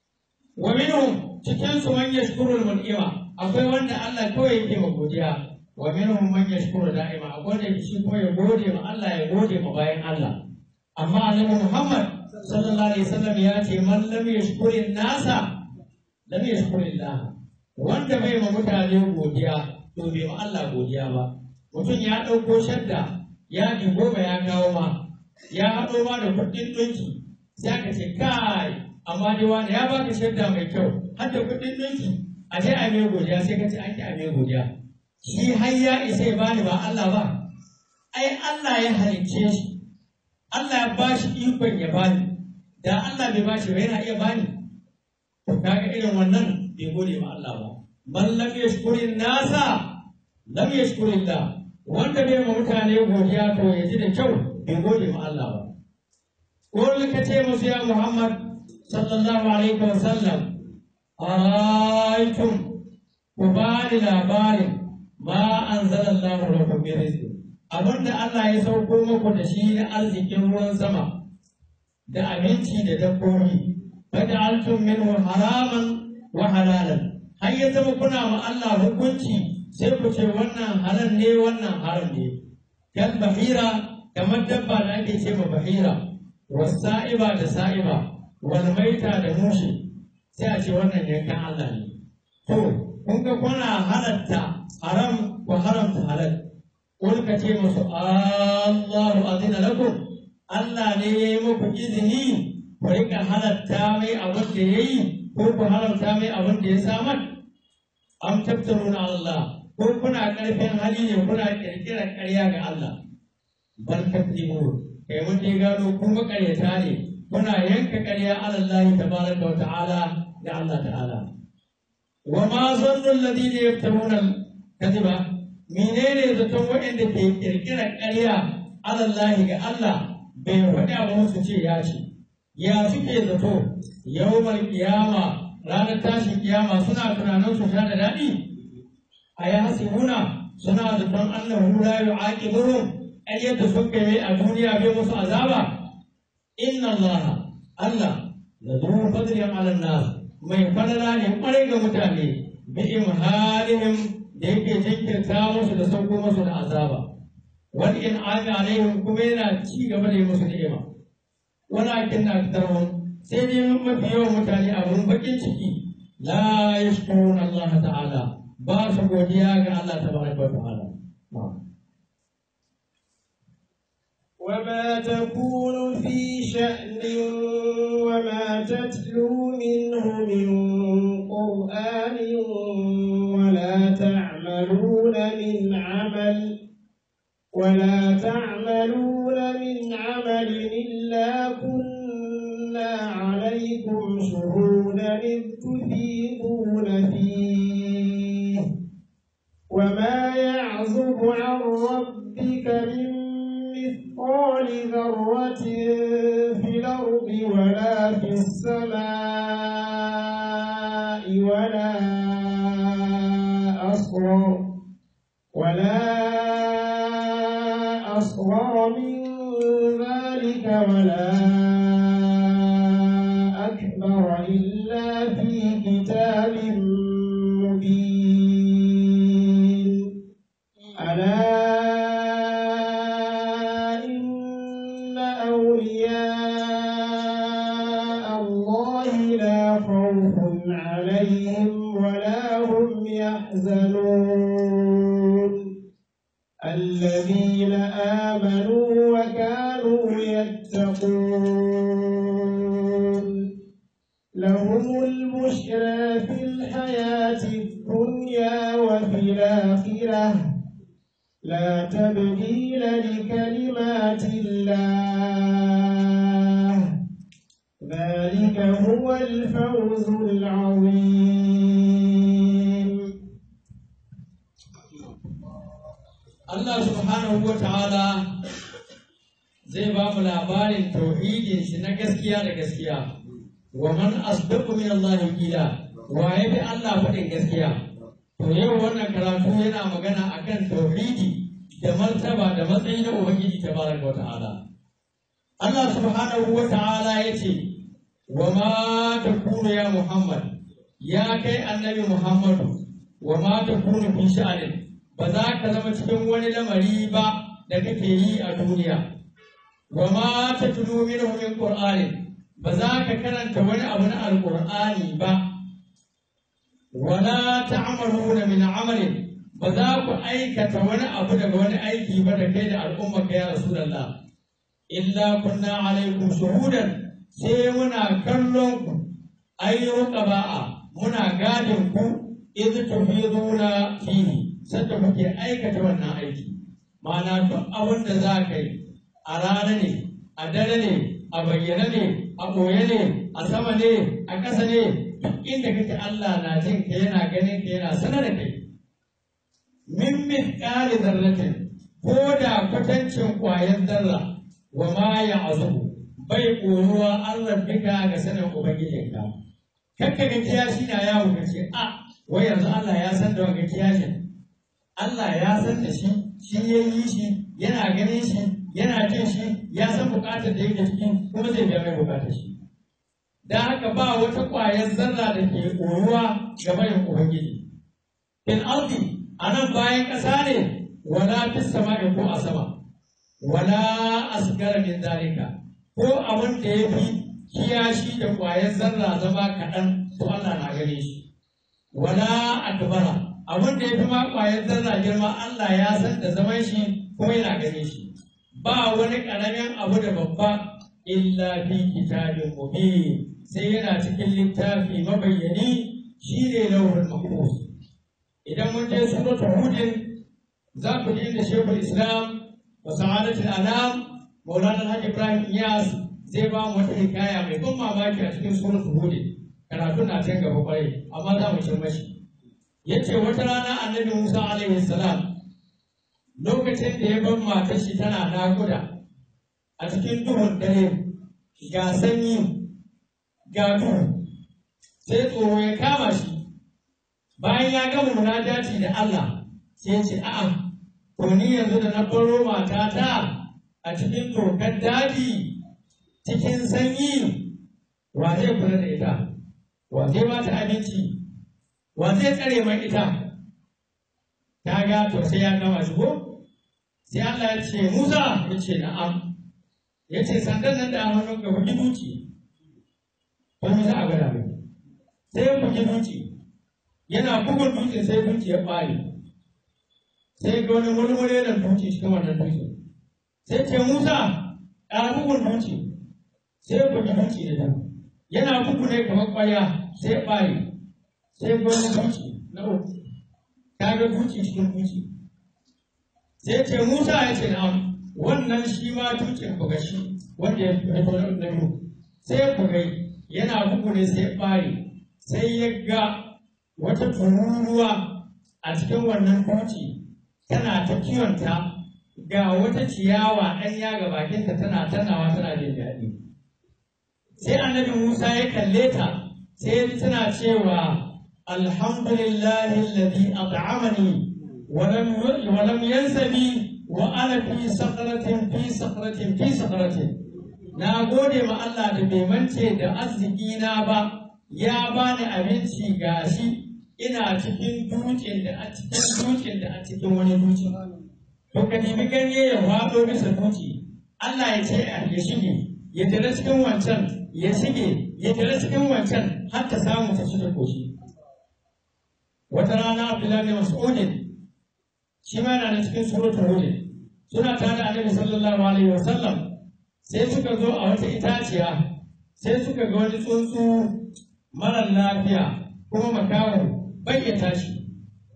[SPEAKER 2] wa minhum cikin su man yashkurul mun'ima akwai wanda Allah kawai yake ma godiya wa minhum man yashkuru da'ima akwai da shi kuma ya gode ma Allah ya gode ma bayan Allah amma annabi Muhammad sallallahu alaihi wasallam ya ce man lam yashkuri nasa lam yashkuri Allah wanda bai ma mutane godiya to bai ma Allah godiya ba mutum ya ɗauko shadda ya ji goma ya kawo ma ya haɗo ma da kuɗin ɗinki sai aka ce kai amma dai wani ya baka shadda mai kyau har da kuɗin ɗinki a je a mai godiya sai ka ce an ki a mai godiya shi har ya isa ya bani ba Allah ba ai Allah ya halicce shi Allah ya ba shi ikon ya bani da Allah bai ba shi ba yana iya bani to kaga irin wannan bai gode ma Allah ba man lam yashkurin nasa lam yashkurillah wanda bai ma mutane godiya to ya ji da kyau bai gode ma Allah ba ko ka ce musu ya Muhammad sallallahu alaihi wa sallam araitum ku bani labarin ma anzalallahu lakum min rizqin abinda Allah ya sauko muku da shi na arzikin ruwan sama da abinci da dabbobi faj'altum minhu haraman wa halalan har ya zama kuna ma Allah hukunci sai ku ce wannan halal ne wannan haram ne kan bahira kamar dabba da ake ce ma bahira wasa'iba da sa'iba wal maita da mushi sai a ce wannan yankan Allah ne to kun ga kuna halatta haram ko haramta halal kun ka ce musu Allahu azina lakum Allah ne ya yi muku izini ku rika halatta mai abin da ya yi ko ku haramta mai abin da ya samar am tabtaruna Allah ko kuna karfin hali ne kuna kirkirar ƙarya ga Allah bal takdibu kai mun dai gano kun makaryata ne kuna yanka ƙarya ala Allah tabaraka wa ta'ala ga Allah ta'ala wa ma zannu alladhina yaftaruna kadiba menene zaton waɗanda ke kirkirar ƙarya ala Allah ga Allah bai faɗi abu su ce ya ce ya suke zato yawmal kiyama ranar tashin kiyama suna tunanin su sha da daɗi a ya hasibuna suna zaton annahu la yu'aqibuhum ai yadda sun kai a duniya bai musu azaba inna allaha allah la zu fadlin ala nas mai fadala ne kwarai ga mutane bi imhalihim da yake jinkirta musu da sauko musu da azaba wal in ami alaihim kuma yana ci gaba da yi musu ni'ima walakin na aktarhum sai dai mafi yawan mutane abun bakin ciki la yashkuruna allah ta'ala ba su godiya ga Allah tabaraka wa ta'ala
[SPEAKER 1] وما تكون في شأن وما تتلو منه من قرآن ولا تعملون من عمل ولا تعملون من عمل إلا كنا عليكم شهودا إذ تفيضون فيه وما يعزب عن ربك من مثقال ذرة في الأرض ولا في السماء ولا أصغر ولا أصغر من ذلك ولا أكبر إلا في كتاب مبين ألا إن أولياء الله لا خوف عليهم ولا هم يحزنون الذين آمنوا وكانوا يتقون لهم البشرى في الحياة الدنيا وفي الآخرة لا تبديل لكلمات الله ذلك هو الفوز العظيم
[SPEAKER 2] Allah subhanahu wa ta'ala zai ba mu labarin tauhidin shi na gaskiya da gaskiya wa man asdaqu min Allah qila wa ya bi Allah faɗin gaskiya to yau wannan karatu yana magana akan tauhidi da martaba da matsayi na ubangiji tabaraka wa ta'ala Allah subhanahu wa ta'ala yace wa ma takunu ya Muhammad ya kai annabi Muhammadu wa ma takunu fi sha'anin ba za ka zama cikin wani lamari ba da kake yi a duniya wa ma tatlu minhu min qur'anin ba za ka karanta wani abu na alqur'ani ba wala ta'maluna min amalin ba za ku aikata wani abu daga wani aiki ba da kai da al'umma ka ya rasulullah illa kunna alaikum shuhudan sai muna kallon ku ayyuka ba'a muna gadin ku idh tufiduna fihi sanda kuke aikata wannan aiki ma'ana duk abin da za ka yi a rana ne a dare ne a bayyane ne a ɓoye ne a sama ne a ƙasa ne duk inda kake Allah na jin ka yana ganin ka yana sanar da kai min mithqali zarratin ko da kwatancin ƙwayar zarra wa ma ya azubu bai ƙoruwa an rabbika ga sanin ubangijinka kakka ga kiyashi na yawo ka ce a wai yanzu Allah ya san da wanga kiyashin Allah ya san da shi shi ya yi shi yana ganin shi yana jin shi ya san bukatar da yake ciki kuma zai biya mai bukatar shi da haka ba wata ƙwayar zarra da ke ƙoruwa ga bayan ubangiji in ardi a nan bayan ƙasa ne wala fis sama'i ko a sama wala asgara min zalika ko abin da ya fi kiyashi da ƙwayar zarra zama kaɗan to Allah na gane shi wala akbara abin da ya fi ma ƙwayar zarra girma Allah ya san da zaman shi kuma yana gane shi ba wani ƙaramin abu da babba illa fi kitabin mubin sai yana cikin littafi mabayyani shine lauhul mahfuz idan mun je suratul hudin za ku ji inda shekul islam wa sa'adatul anam maulana alhaji ibrahim iyas zai ba mu wata hikaya mai ban mamaki a cikin suratul hudin karatu na can gaba kwarai amma za mu cin mashi yace wata rana annabi musa alaihi salam lokacin da ya bar matar shi tana naƙuda a cikin duhun dare ga sanyi ga duhu sai tsoro ya kama shi bayan ya gama munajati da Allah sai ya ce a'a to ni yanzu da na baro matata a cikin dokar daji cikin sanyi wa zai kula da ita wa zai ba ta abinci wa zai tsare mai ita ta ga to sai ya gama shi ko sai Allah ya ce Musa ya ce na'am ya ce sandan nan da a hannun ka bugi duci ko Musa a gada mai sai ya bugi duci yana bugun dutse sai duci ya ɓare sai ga wani murmure da duci cikin wannan dutse sai ce Musa a bugun duci sai ya bugi duci da nan yana bugu ne kamar ƙwaya sai ya ɓare sai ga wani duci na uku ta ga duci cikin duci sai ce Musa ya ce na'am wannan shi ma dutsen buga shi wanda ya fito na biyu sai ya bugai yana bugu ne sai ya ɓare sai ya ga wata tururuwa a cikin wannan duci tana ta kiwonta ga wata ciyawa ɗanya ga bakinta tana tanawa tana jin daɗi sai annabi Musa ya kalle ta sai tana cewa alhamdulillahi alladhi at'amani ولم ولم ينس بي وانا في سقرة في سقرة في سقرة na gode ma Allah da bai mance da arziki na ba ya bani abinci gashi ina cikin dutsen da a cikin dutsen da a cikin wani dutse to ka nemi ganye ya faɗo bisa dutse Allah ya ce ya shige ya tare cikin wancan ya shige ya tare cikin wancan har ta samu ta shi da koshi wata rana Abdullahi Mas'udin shi ma yana da cikin suratul hud suna tare da annabi sallallahu alaihi wasallam sai suka zo a wata itaciya sai suka ga wani tsuntsu marar lafiya kuma makaho bai ya tashi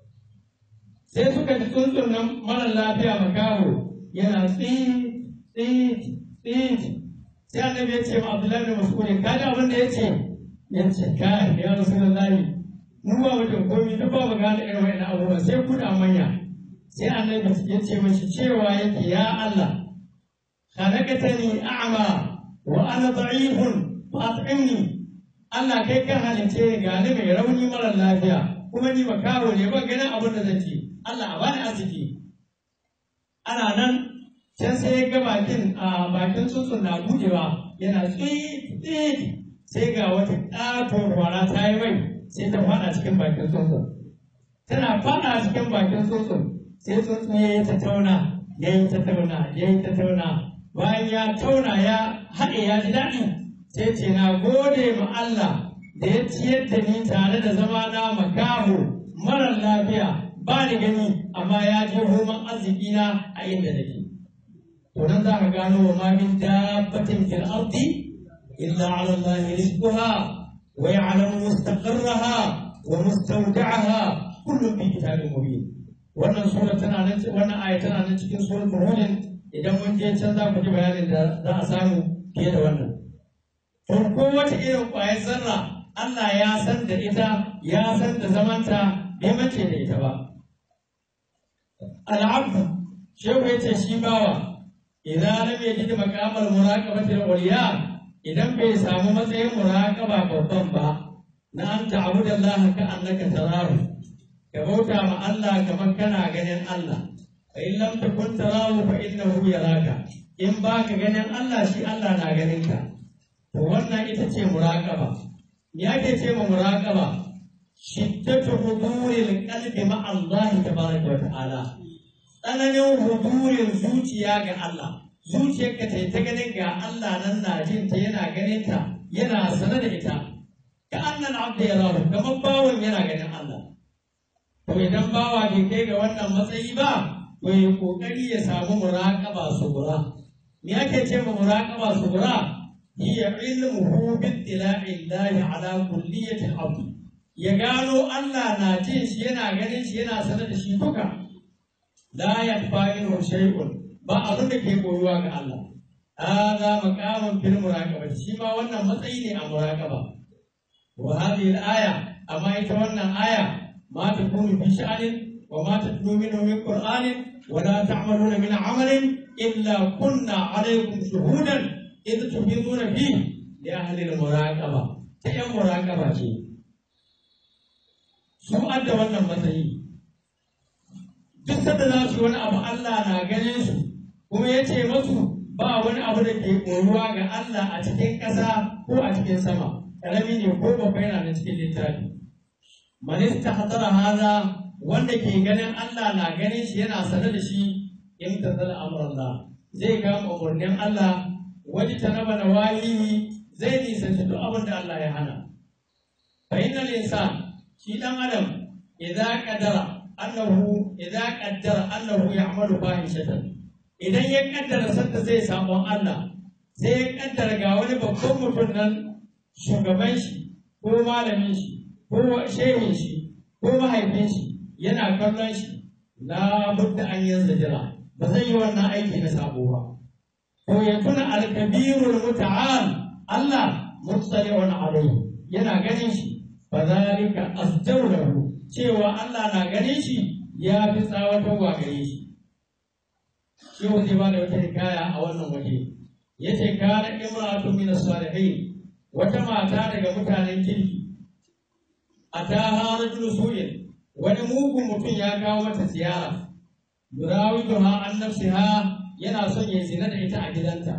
[SPEAKER 2] sai suka ji tsuntsun nan marar lafiya makaho yana tsit tsit tsit sai annabi ya ce ma abdullahi bin mas'ud ka ji abin da ya ce ya ce kai ya rasulullahi mu ba mu da komai duk ba mu gane irin wa'annan abubuwa sai ku da manya sai annabi ya ce mashi cewa yake ya Allah khalaqatani a'ma wa ana da'ifun fa'at'imni Allah kai kan halice ni ga ni mai rauni mara lafiya kuma ni makaho ne ban ganin abin da zan ci Allah a bani arziki ana nan can sai ya ga bakin a bakin tsuntsun na budewa yana tsit tsit sai ga wata ƙaton kwara ta yi mai sai ta fada cikin bakin tsuntsun tana fada cikin bakin tsuntsun sai tsuntsu ya yi ta tauna ya yi ta tauna ya yi ta tauna bayan ya tauna ya haɗe ya ji daɗi sai ce na gode ma Allah da ya ciyar da ni tare da zama na makaho marar lafiya ba ni gani amma ya je roman arziki na a inda nake to nan za ka gano wa ma min dabbatin fil ardi illa ala Allah rizquha wa ya'lamu mustaqarraha wa mustawda'aha kullum fi kitabin mubin wannan sura tana nan wannan aya tana nan cikin suratul hud idan mun je can za ku ji bayanin da za a samu fiye da wannan to kowace irin ƙwayar zarra Allah ya san da ita ya san da zamanta bai mace da ita ba al'abdu shehu ya ce shi bawa idan lam yajid maqamal muraqabati al-ulya idan bai samu matsayin muraqaba babban ba na an ta'budu Allah ka annaka tarahu ka bauta ma Allah kamar kana ganin Allah fa in lam takun tarahu fa innahu yaraka in baka ganin Allah shi Allah na ganin ka to wannan ita ce muraqaba me ake ce ma muraqaba shiddatu huduril qalbi ma Allah tabaraka wa ta'ala tsananin hudurin zuciya ga Allah zuciyarka ta ta ganin ga Allah nan na jin ta yana ganin ta yana sane da ita ka annan abda ya rahu kamar bawon yana ganin Allah to idan bawa bai kai ga wannan matsayi ba to ya kokari ya samu muraqaba subura me ake ce ma muraqaba subura hiya ilmuhu bi ittila'i Allah ala kulliyati al ya gano Allah na jin shi yana ganin shi yana sane da shi duka la yakfa minhu shay'un ba abin da ke koyuwa ga Allah hadha maqamun fil muraqabati shi ma wannan matsayi ne a muraqaba wa hadhihi al-aya amma ita wannan aya ma takunu fi sha'anin wa ma tatlu minhu min qur'anin wa la ta'maluna min 'amalin illa kunna 'alaykum shuhudan idh tufiduna fi li ahli al-muraqaba ta yan muraqaba ce su adda wannan matsayi duk sanda za su wani abu Allah na ganin su kuma ya ce masu ba wani abu da ke koruwa ga Allah a cikin ƙasa ko a cikin sama ƙarami ne ko babba yana da cikin littafi manista hadara haza wanda ke ganin Allah na ganin shi yana sane da shi in ta zala amurallah zai kama umarnin Allah wani ta raba da wahiyi zai nisanci duk abin da Allah ya hana fa innal insan shi dan adam idza qadara annahu idza qaddara annahu ya'malu fahishatan idan ya kaddara sanda zai samu Allah sai ya kaddara ga wani babban mutum nan shugaban shi ko malamin shi ko shehin shi ko mahaifin shi yana kallon shi la budda an yanzu jira ba zai yi wannan aiki na sabo ba ko ya tuna al-kabirul muta'al Allah mutsali'un alayhi yana ganin shi fa zalika asjawlahu cewa Allah na ganin shi ya fi tsawatarwa gare shi shi zai ba da wata hikaya a wannan waje ya ce kana imratu min salihin wata mata daga mutanen kirki a ta harajul su'in wani mugun mutum ya kawo mata ziyara yurawiduha an nafsiha yana son ya zina da ita a gidanta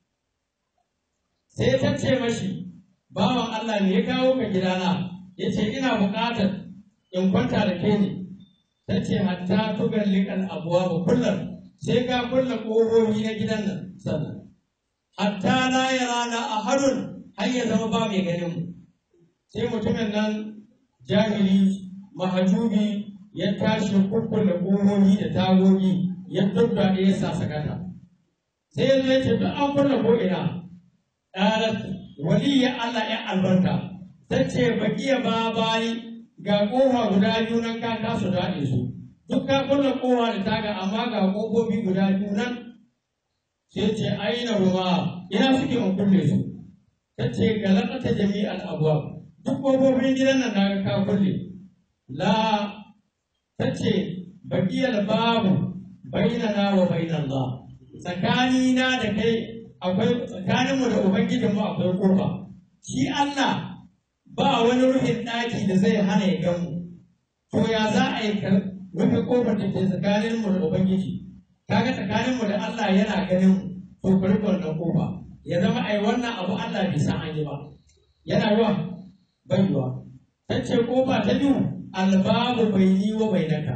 [SPEAKER 2] sai ta ce mashi bawan Allah ne ya kawo ka gidana ya ce ina buƙatar in kwanta da ke ne ta ce hatta tugar liƙan abuwa ba kullum sai ka kulle ƙofofi na gidan nan sannan hatta la ya rana a harun har ya zama ba mai ganin mu sai mutumin nan jahili mahajubi ya tashi kukkulle ƙofofi da tagogi ya dubba ya sa sakata sai ya zai ce duk an kulle ko ina ƙarar waliya Allah ya albarka ta ce ba iya ba bayi ga ƙofa guda biyu nan ka kasa daɗe su duk ka kulle ƙofa da taga amma ga ƙofofi guda biyu nan sai ce aina ruwa ina suke in kulle su ta ce ga laƙata jami'al abuwa duk ƙofofin gidan nan na ka kulle la ta ce baƙiyar babu bainana wa bainallah tsakanina da kai akwai tsakaninmu da ubangijinmu akwai ƙofa shi Allah ba wani rufin ɗaki da zai hana ya gamu to ya za a yi rufe kofar da ke tsakanin mu da ubangiji kaga tsakanin mu da Allah yana ganin to ku rufe wannan kofa ya zama ai wannan abu Allah bai san an yi ba yana yiwa bai yiwa tace kofa ta biyu albabu baini wa bainaka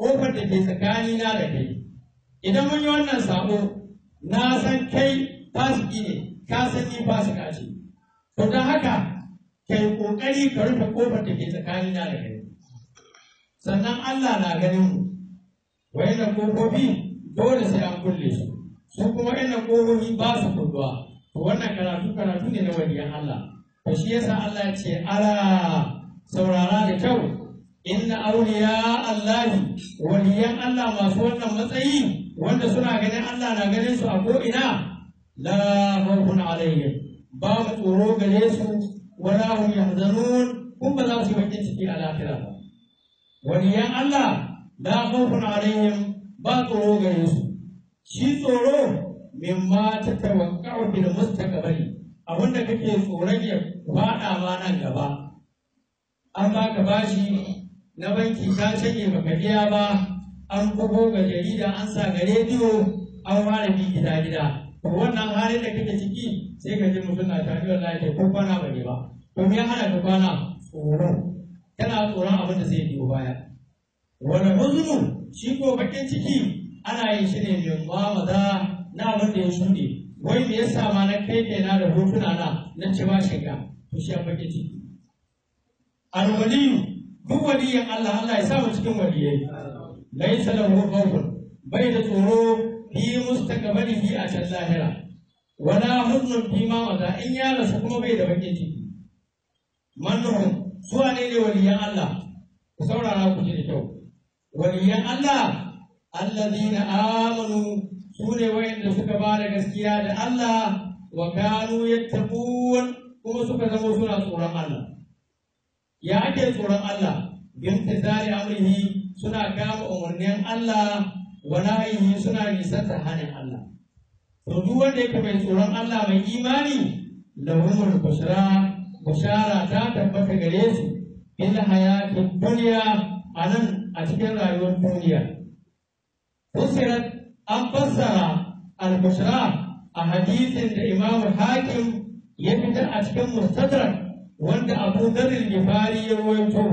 [SPEAKER 2] kofar da ke tsakanina da kai idan mun yi wannan sabo na san kai fasiki ne ka san ni fasika ce to don haka kai kokari ka rufe kofar da ke tsakanina da kai sannan Allah na ganin mu wayannan kofofi dole sai an kulle su su kuma wayannan kofofi ba su kulluwa to wannan karatu karatu ne na waliyan Allah to shi yasa Allah ya ce ala saurara da kyau inna awliya Allahi waliyan Allah masu wannan matsayi wanda suna ganin Allah na ganin su a ko ina la khawfun alaihim babu tsoro gare su wala hum yahzanun kun ba za su yi bakin ciki a lafiya ba waliyan Allah la khawfun alaihim ba tsoro gare su shi tsoro mimma ta tawakka'u bil mustaqbali abinda kake tsoron ya fada ma nan gaba an baka bashi na banki ka cike baka biya ba an bugo ga jarida an sa ga rediyo an fara bi gida gida to wannan halin da kake ciki sai ka ji mutum na tare da lafiya ko kwana ba ne ba to me ya hana ka kwana tsoro kana tsoron abin da zai biyo baya wani huzunu shi ko bakin ciki ana yin shi ne min maza na abin da ya shuɗe wai me yasa ma na kai kaina da hotuna na na ci ba shiga to shi an bakin ciki alwaliyu duk waliyin Allah Allah ya sa mu cikin waliyai laisa lahu khawfun bai da tsoro fi mustaqbalihi a can lahira wala huznun fi ma maza in ya rasu kuma bai da bakin ciki mannuhum su wane ne waliyan Allah ku saurara ku ji da kyau waliyan Allah allazina amanu su ne wayanda suka ba da gaskiya da Allah wa kanu yattaqun kuma suka zama suna tsoron Allah ya ake tsoron Allah bin tazari amrihi suna kama umarnin Allah wa nahyihi suna nisanta hanin Allah to duk wanda yake mai tsoron Allah mai imani lahumul bushra bushara ta tabbata gare su fil hayatid dunya anan a cikin rayuwar duniya fusirat an fassara al-bushra a hadisin da Imam Hakim ya fitar a cikin Mustadrak wanda Abu Dharr al-Ghifari ya rawaito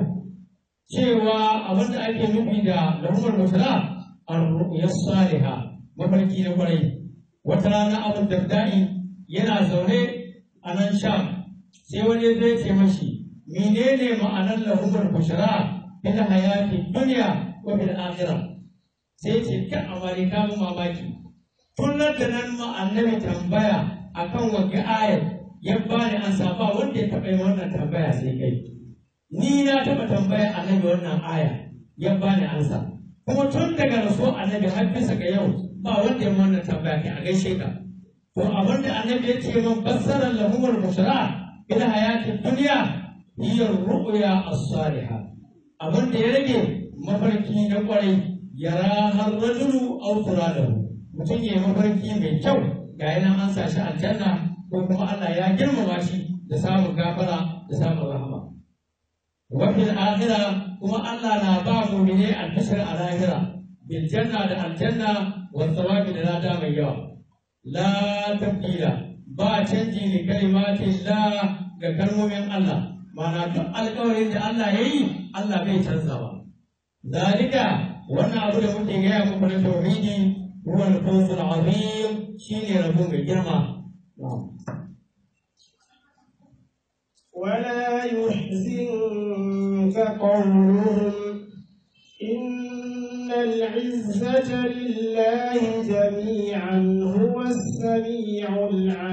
[SPEAKER 2] cewa abin da ake nufi da lahumar bushra ar-ru'ya salihah mafarki na kwarai wata rana Abu Darda'i yana zaune a nan Sham sai wani zai ce mashi menene ma'anar lahumar bushra fil hayati dunya wa fil akhirah sai ce kan amari ka mu mamaki tun nan da nan ma annabi tambaya akan wagga ayar ya bani an ba wanda ya taɓa yin wannan tambaya sai kai ni na taɓa tambaya annabi wannan aya ya bani ansa kuma tun daga rasu annabi har bisa ga yau ba wanda ya wannan tambaya kai a gaishe ka to abin da annabi ya ce min fassarar lahumar bushra ila hayatin duniya hiya ru'ya as-salihah abin da ya rage mafarki na kwarai yara har rajulu aw turadahu mutum ya yi mafarki mai kyau ga yana an sa shi aljanna ko kuma Allah ya girmama shi da samun gafara da samun rahama wa fil akhira kuma Allah na ba mu'mine albishir a lahira bil janna da aljanna wa thawabi da lada mai yawa la tabdila ba canji ne kalimatin la ga kalmomin Allah mana duk alƙawarin da Allah ya yi Allah bai canzawa zalika wannan abu da muke gaya muku na tauhidi huwa al-fawzul azim shine rabo mai girma
[SPEAKER 1] ولا يحزنك قولهم إن العزة لله جميعا هو السميع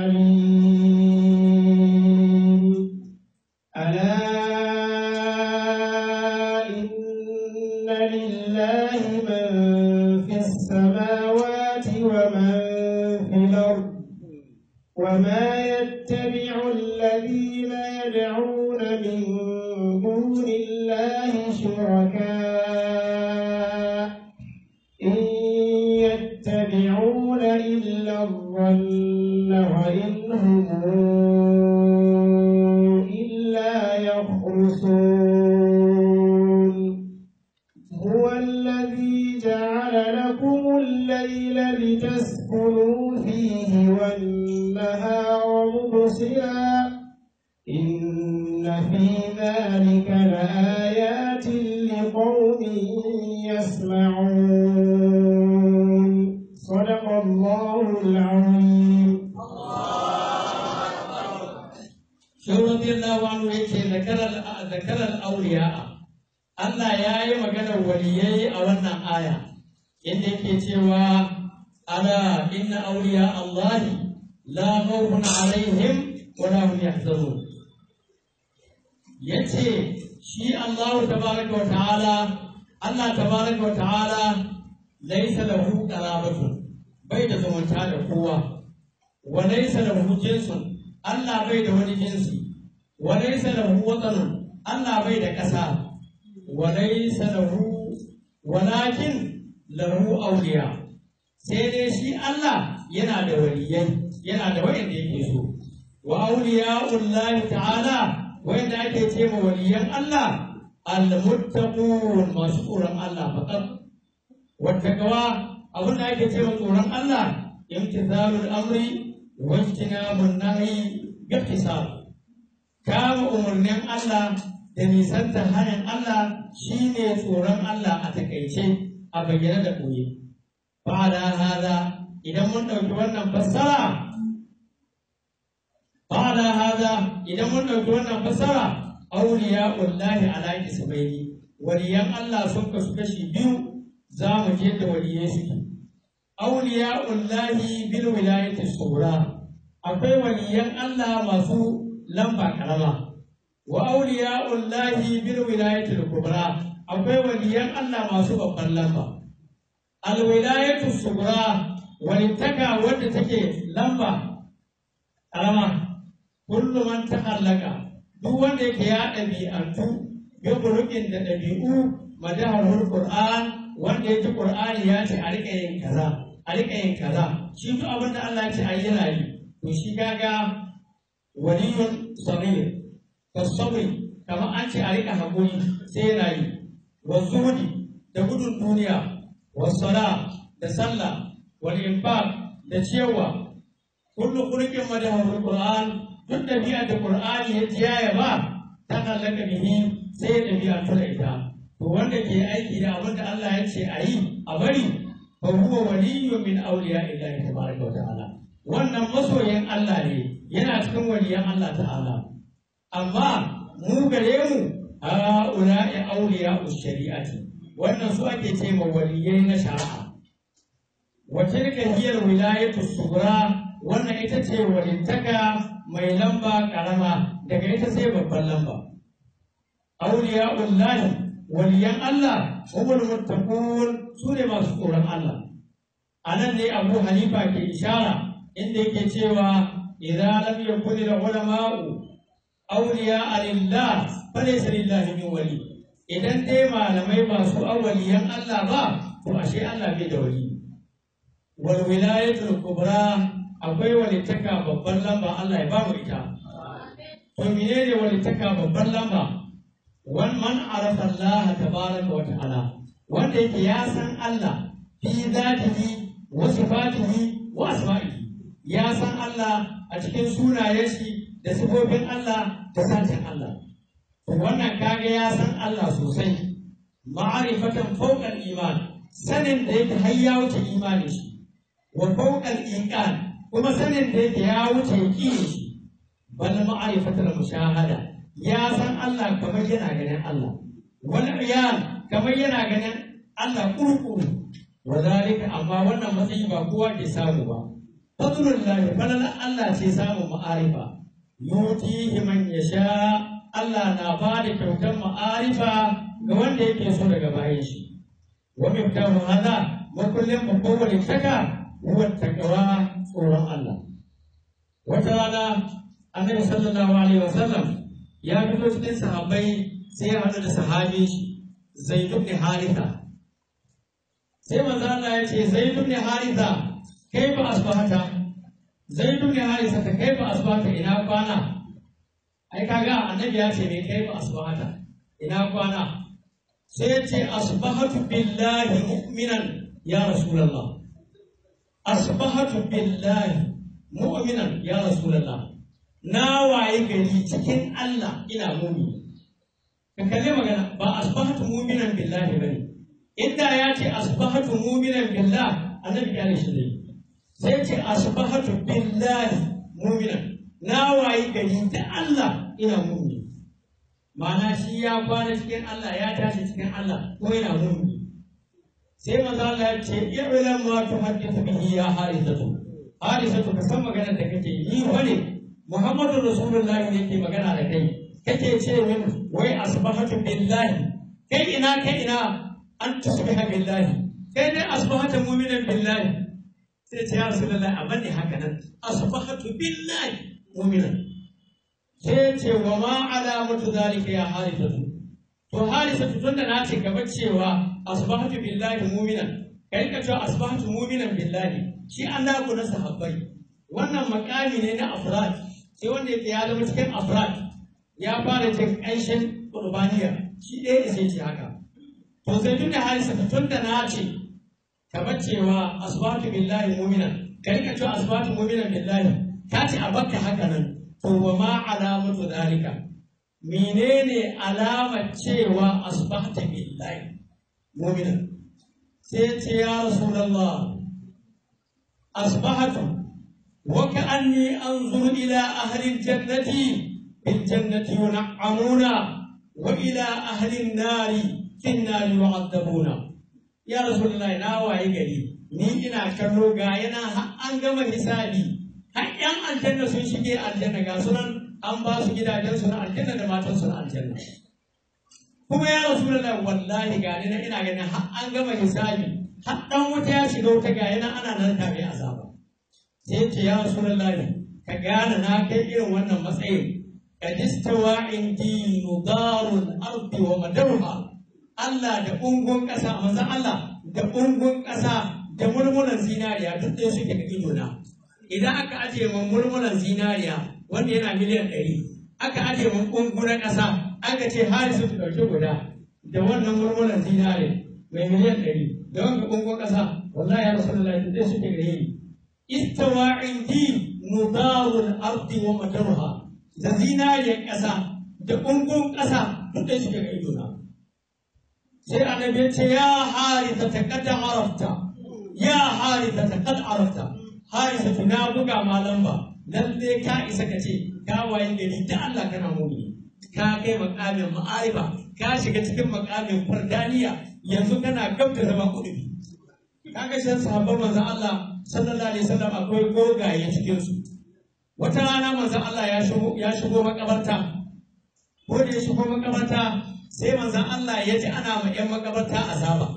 [SPEAKER 1] العليم ألا إن لله من في السماوات ومن في الأرض وما يتبع الذين يدعون من دون الله شركاء إن يتبعون إلا الظن وإن هم إلا يخرصون هو الذي جعل لكم الليل لتسكنوا فيه والنهار مبصرا إن في ذلك لآيات لقوم
[SPEAKER 2] Shehu radiyallahu anhu yake zakarar zakarar auliya'a Allah ya yi maganar waliyai a wannan aya inda yake cewa ala inna awliya Allah la khawfun alaihim wa la hum yahzanun yace shi Allah tabaraka wa ta'ala Allah tabaraka wa ta'ala laysa lahu qarabatu bai da zumunta da kowa wa laysa lahu jinsun Allah bai da wani jinsi wa laysa lahu watanun Allah bai da ƙasa wa laysa lahu walakin lahu awliya sai dai shi Allah yana da waliyai yana da wayanda yake so wa awliya'ullahi ta'ala wayanda ake ce ma waliyan Allah al-muttaqun masu tsoron Allah faqat wattaqwa abin da ake ce ma tsoron Allah imtithalul amri wa ijtinabun nahyi bihtisab kama umarnin Allah da nisanta hanyar Allah shine tsoron Allah a takaice a bayyane da ɓoye ba da hada idan mun ɗauki wannan fassara ba da hada idan mun ɗauki wannan fassara auliya ullahi ala ismaili waliyan Allah sun kasu kashi biyu za mu je da waliyai suke auliya ullahi bil wilayati sura akwai waliyan Allah masu lamba karama wa auliya ullahi bil wilayati kubra akwai waliyan Allah masu babban lamba al wilayatu sugura walittaka wadda take lamba karama kullu man ta'allaka duk wanda yake ya ɗabi'antu bi burukin da ɗabi'u madahul qur'an wanda yake qur'ani ya ce a rika yin kaza a rika yin kaza shi duk abin da Allah ya ce ayi yana yi to shi kaga waliyun sabir kasabri kamar an ce a rika hakuri sai yana yi wa zuhudi da gudun duniya wa sala da sallah wal infaq da ciyarwa kullu khuluqin madahul qur'an duk ɗabi'a da Qur'ani ya ji ya ba ta kallaka bihi sai ya ɗabi'a ta ita to wanda ke aiki da abin da Allah ya ce a yi a bari fa huwa waliyyu min awliya illahi tabaraka wa ta'ala wannan masoyin Allah ne yana cikin waliyan Allah ta'ala amma mu gare mu a ula'i awliya shari'ati wannan su ake ce ma waliyai na shari'a wa tilka hiya wilayatu sughra wannan ita ce walittaka mai lamba karama daga ita sai babban lamba auliya ullahi waliyan Allah umul muttaqun su ne masu tsoron Allah anan ne Abu Hanifa ke ishara inda yake cewa idza lam yakun al ulama'u awliya lillah falaysa lillahi min wali idan dai malamai ba su awliyan Allah ba to ashe Allah bai da wali wal wilayatul kubra akwai walittaka babban lamba Allah ya ba mu ita. To menene walittaka babban lamba? Wan man arafa Allah tabaraka wa ta'ala wanda yake ya san Allah fi zatihi wa sifatihi wa asma'ihi ya san Allah a cikin sunayen shi da sifofin Allah da satin Allah. To wannan kaga ya san Allah sosai ma'arifatan fawqal iman sanin da yake har ya wuce imanin shi wa fawqal iqan kuma sanin da yake ya wuce yaƙini shi bal ma'arifatul mushahada ya san Allah kamar yana ganin Allah wal iyan kamar yana ganin Allah kurkuru wa zalika amma wannan matsayi ba kowa ke samu ba fadlullahi falalan Allah ce samun ma'arifa yutihi man yasha Allah na ba da kyautar ma'arifa ga wanda yake so daga bayan shi wa miftahu hada makullin babban walittaka huwa taqwa tsoron Allah. Wata rana Annabi sallallahu alaihi wasallam ya fito cikin sahabbai sai ya haɗu da sahabi shi Zaid ibn Haritha. Sai manzo Allah ya ce Zaid ibn Haritha kai ba asbahata Zaid ibn Haritha ta kai ba asbahata ina kwana ai kaga Annabi ya ce me kai ba asbahata ina kwana sai ya ce asbahatu billahi mu'minan ya rasulullah asbahatu billahi mu'minan ya rasulullah na waye gari cikin Allah ina mumi ka kalle magana ba asbahatu mu'minan billahi bane inda ya ce asbahatu mu'minan billah annabi ya shi dai sai ce asbahatu billahi mu'minan na wayi gari da Allah ina mumini ma'ana shi ya kwana cikin Allah ya tashi cikin Allah ko yana mumini sai manzo Allah ya ce i'lam ma tuhaddithu bihi ya harisatu harisatu ka san maganar da kake yi wani Muhammadu Rasulullahi ne ke magana da kai kake ce min wai asbahatu billahi kai ina kai ina an tusbiha billahi kai ne asbahatu mu'minan billahi sai ce ya Rasulullahi amma ne haka nan asbahatu billahi mu'minan sai ce wa ma alamatu zalika ya harisatu to harisatu tunda na ce gaba cewa asbahatu billahi mu'minan kai ka cewa asbahatu mu'minan billahi shi annabi na sahabbai wannan makami ne na afrad sai wanda yake ya zama cikin afrad ya fara jin ƙanshin qurbaniya shi ɗaya da sai ce haka to sai tun da harisatu tunda na ce kamar cewa asbahatu billahi mu'minan kai ka cewa asbahatu mu'minan billahi ka ce a bakka haka nan to wa ma alamatu zalika menene alamar cewa asbahta billahi mu'mina sai ce ya rasulullah asbahatu wa ka'anni anzuru ila ahli aljannati bil jannati yun'amuna wa ila ahli an-nari fin nari yu'adabuna ya rasulullah na waye gari ni ina kallo ga yana an gama hisabi har yan aljanna sun shige aljanna ga sunan an ba su gidajensu na aljanna da matansu na aljanna kuma ya rasu da wallahi ga ni na ina ganin har an gama hisabi har dan wuta ya shiga wuta ga yana ana nan ta mai azaba sai ce ya rasu ka gane na kai irin wannan matsayin qad istawa indi nudarul ardi wa madaruha Allah da ungun ƙasa manzon Allah da ungun ƙasa da murmunan zinariya duk ɗaya suke ga idona idan aka ajiye mun murmunan zinariya wanda yana miliyan ɗari aka ajiye mun ƙungu na ƙasa aka ce hari su ɗauki guda da wannan murmunan zinare mai miliyan ɗari da wanda ƙungun ƙasa wallahi ya rasu da zai suke gare ni istawa indi nudarul ardi wa madaruha da zinariyar ƙasa da ƙungun ƙasa duk da suke ga idona sai annabi ya ce ya harita ta kada arafta ya harita ta kada arafta harisa na buga ma lamba lalle ka isa ka ce ka waye gari da Allah kana mumi ka kai makamin ma'arifa ka shiga cikin makamin fardaniya yanzu kana gab da zama kudi kaga shan sahabban manzon Allah sallallahu alaihi wasallam akwai gogaye cikin su wata rana manzon Allah ya shigo ya shigo makabarta ko da ya shigo makabarta sai manzon Allah ya ji ana ma yan makabarta azaba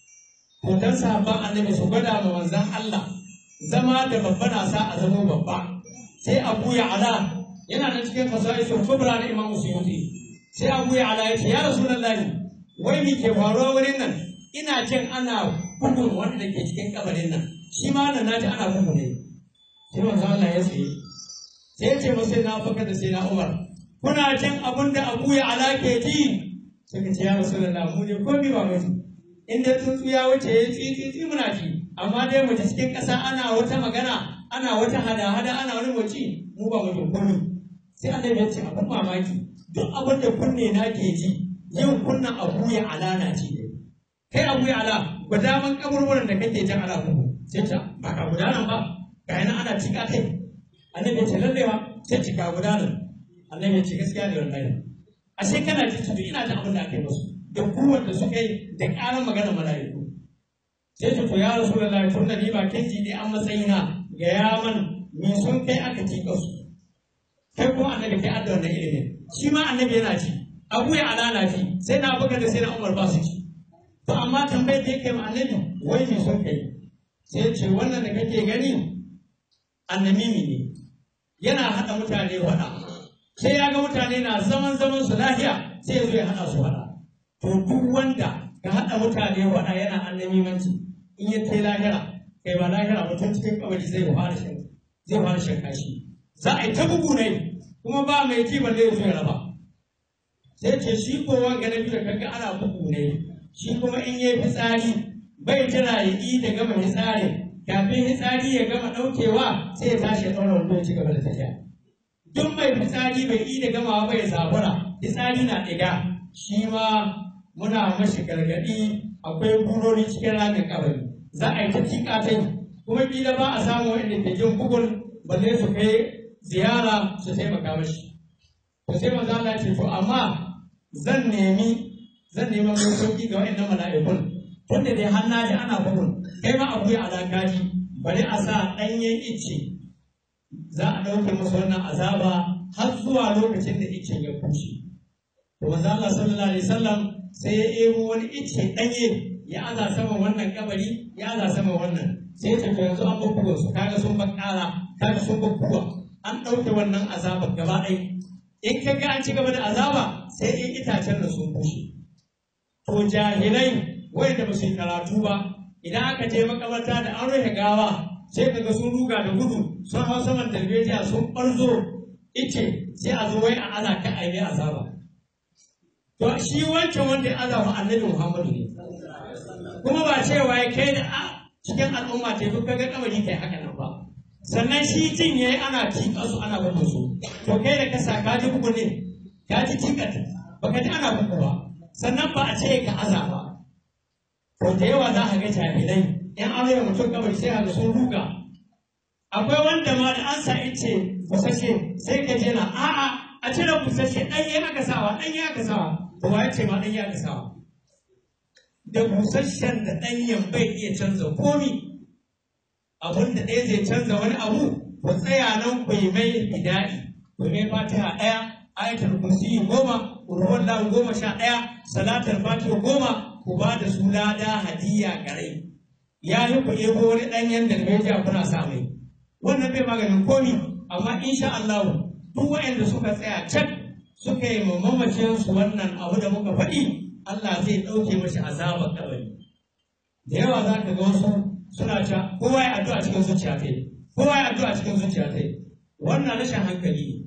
[SPEAKER 2] to dan sahabban annabi su gwada ma manzon Allah zama da babba na sa a zama babba sai abu ya ala yana nan cikin fasaisul kubra na imam suyuti sai abu ya ala ya ce ya rasulullahi wai me ke faruwa wurin nan ina jin ana bugun wanda ke cikin kabarin nan shi ma nan naji ana bugu ne sai manzo Allah ya ce sai ya ce masa na baka da sai na Umar kuna jin abin da abu ya ala ke ji suka ce ya rasulullahi mu ne ko bi ba mu in dai tsuntsu ya wuce ya tsi tsi muna ji amma dai mace cikin ƙasa ana wata magana ana wata hada-hada ana wani mace mu ba mutum komai sai annabi ya ce abin mamaki duk abin da kunne na ke ji yau kunnan abu ya alana ce kai abu ya ala guda man kaburburan da kake jan ala kuku sai ta ba ka gudanar ba ga yana ana cika kai annabi ya ce lalle ba sai cika gudanar annabi ya ce gaskiya ne wallahi ashe kana ji tudu ina ta abin da aka yi musu da kuwar da suka yi da ƙarar magana mala'iku sai ta to ya rasu da lai tun da ni ba kin ji ne an matsayina ga yaman me sun kai aka tika su kai kuma annabi kai adda wannan ilimin shi ma annabi yana ci abu ya alana ci sai na buga da sai na umar ba su ci to amma tambayar da yake ma annabi wai me sun kai sai ce wannan da kake gani annamimi ne yana haɗa mutane faɗa sai ya ga mutane na zaman zaman su lafiya sai ya zo ya haɗa su faɗa to duk wanda ka haɗa mutane faɗa yana annamimanci in ya kai lahira kai ba lahira mutum cikin kabari zai fara shan zai fara shan kashi za a yi ta bugu ne kuma ba mai ji balle ya zo ya raba sai ce shi kowa ga na biyu da kaga ana bugu ne shi kuma in yi fitsari bai jira ya yi da gama fitsarin kafin fitsari ya gama ɗaukewa sai ya tashi ya ɗaura wando ya ci gaba da tafiya duk mai fitsari bai yi da gamawa bai zabura fitsari na ɗiga shi ma muna mashi gargaɗi akwai burori cikin ramin kabari za a yi ta tiƙa ta kuma kila ba a samu wanda ke jin bugun balle su kai ziyara su taimaka mashi to sai manzo Allah ya ce to amma zan nemi zan nemi mai sauki ga waɗannan mala'ikun tunda dai har na ji ana faɗin kai ma akwai alakaji bari a sa ɗanyen icce za a ɗauke musu wannan azaba har zuwa lokacin da iccen ya bushe to manzo Allah sallallahu alaihi wasallam sai ya ebo wani icce ɗanye ya aza sama wannan kabari ya aza sama wannan sai ya tafi yanzu an bakkuwa su kaga sun bakkara kaga sun bakkuwa an ɗauke wannan azabar gaba ɗaya in ka ga an ci gaba da azaba sai in itacen da sun bushe to jahilai wanda ba su yi karatu ba idan aka je makabarta da an rufe gawa sai kaga sun ruga da gudu sun hau saman darbejiya sun ɓarzo ice sai a zo wai a aza ka a yi azaba to shi wancan wanda ya azaba annabi muhammadu ne kuma ba cewa ya kai da a cikin al'umma ce duk kaga kamari kai haka nan ba sannan shi jin yayi ana tiƙa su ana babu su to kai da ka sa ka ji bugu ne ka ji tiƙa baka ji ana bugu ba sannan ba a ce ka aza ba to da yawa za ka ga jahilai in an rage mutum kabari sai ga sun ruga akwai wanda ma da an sa ice busashe sai ka je na a'a a cire busashe ɗanye aka sawa ɗanye aka sawa to wa ya ce ma ɗanye aka sawa da busasshen da ɗanyen bai iya canza komi abin da ɗaya zai canza wani abu ku tsaya nan ku yi mai hida'i ku mai fatiha ɗaya ayatul kursi goma ruwan lahu goma sha ɗaya salatar fatiha goma ku ba da su lada hadiya garai ya yi ku ebo wani ɗanyen da bai kuna sa mai wannan bai maganin komi amma insha Allah duk waɗanda suka tsaya can suka yi mamacin su wannan abu da muka faɗi Allah zai ɗauke mashi azabar kabari da yawa za ka ga wasu suna ta kowa ya addu'a cikin zuciya ta kowa ya addu'a cikin zuciya ta wannan rashin hankali ne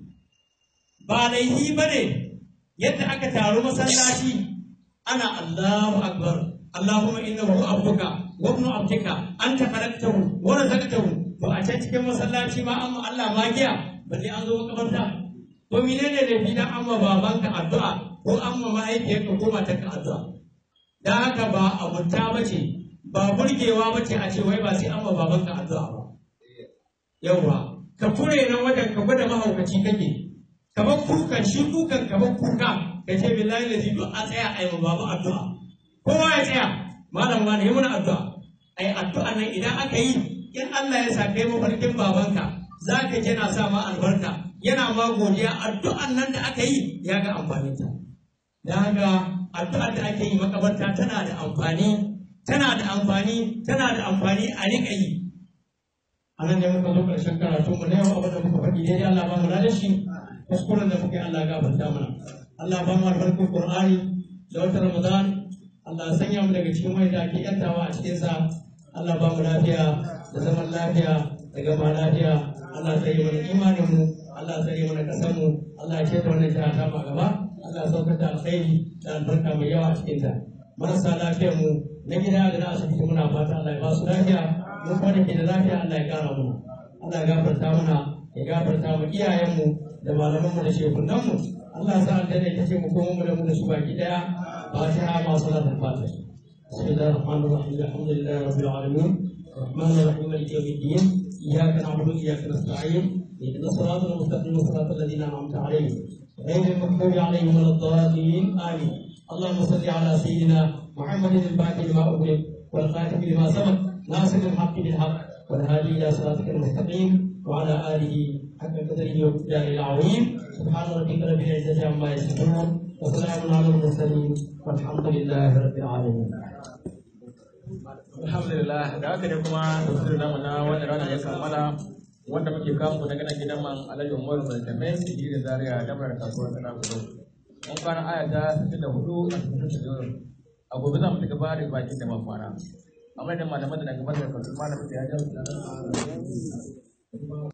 [SPEAKER 2] ba laifi ba ne yadda aka taru masallaci ana Allahu akbar Allahumma innahu abduka wa ibnu abdika anta khalaqtahu wa razaqtahu to a can cikin masallaci ma amma Allah magiya balle an zo makabarta to menene da fi dan amma babanka addu'a ko amma mahaifiyarka ko matarka addu'a dan haka ba abunta bace ba burgewa bace a ce wai ba sai amma babanka addu'a ba yawwa ka fure nan wajen ka gwada mahaukaci kake ka bar kukan shi kukan ka bar kuka ka ce billahi lazi duk a tsaya a yi ma baba addu'a kowa ya tsaya malam wani yi mana addu'a ai addu'a nan idan aka yi in Allah ya sa kai mafarkin babanka za ka ji yana sa ma albarka yana ma godiya addu'an nan da aka yi ya ga amfaninta da haka addu'ar da ake yi makabarta tana da amfani tana da amfani tana da amfani a riƙa yi a nan da muka zo ƙarshen karatu mu na yau abin da muka faɗi daidai Allah ba mu da shi kuskuren da muka yi Allah gafarta mana Allah ba mu albarkar Qur'ani da wata Ramadan Allah sanya mu daga cikin wanda ake yantawa a cikin sa Allah ba mu lafiya da zaman lafiya da gama lafiya Allah tsare mana imanin mu Allah tsare mana kasar mu Allah ya ce ta wannan jiha ta ma gaba Allah ya saukar da alkhairi da albarka mai yawa a cikin ta marasa lafiyar mu na gida da na asibiti muna fata Allah ya ba su lafiya mu kuma da ke da lafiya Allah ya kara mu Allah ya gafarta mana ya gafarta mu iyayen mu da malaman mu da shekunan mu Allah ya sa aljanna ita ce mu kuma mu da mu da su baki daya fatiha ma salatul fatiha بسم الله الرحمن الرحيم الحمد لله رب العالمين الرحمن الرحيم مالك يوم الدين اياك نعبد واياك نستعين اهدنا الصراط المستقيم صراط الذين انعمت عليهم غير المغضوب عليهم ولا الضالين امين اللهم صل على سيدنا محمد الفاتح لما اغلق والخاتم لما سبق ناصر الحق بالحق والهادي الى صراطك المستقيم وعلى اله حق قدره وابتداء العظيم سبحان ربك رب العزه عما يصفون وسلام على المرسلين والحمد لله رب العالمين
[SPEAKER 3] alhamdulillah da haka ne kuma tafsir namu na wannan rana ya kammala wanda muke kawo daga nan gidan man alhaji umar mai tambayin su da zaria da mara kasuwar sana gudu mun fara aya ta 64 a cikin tafsirin a gobe za mu ci gaba da bakin da man kwana amma da malaman da na gabatar da kasu malamin da ya jawo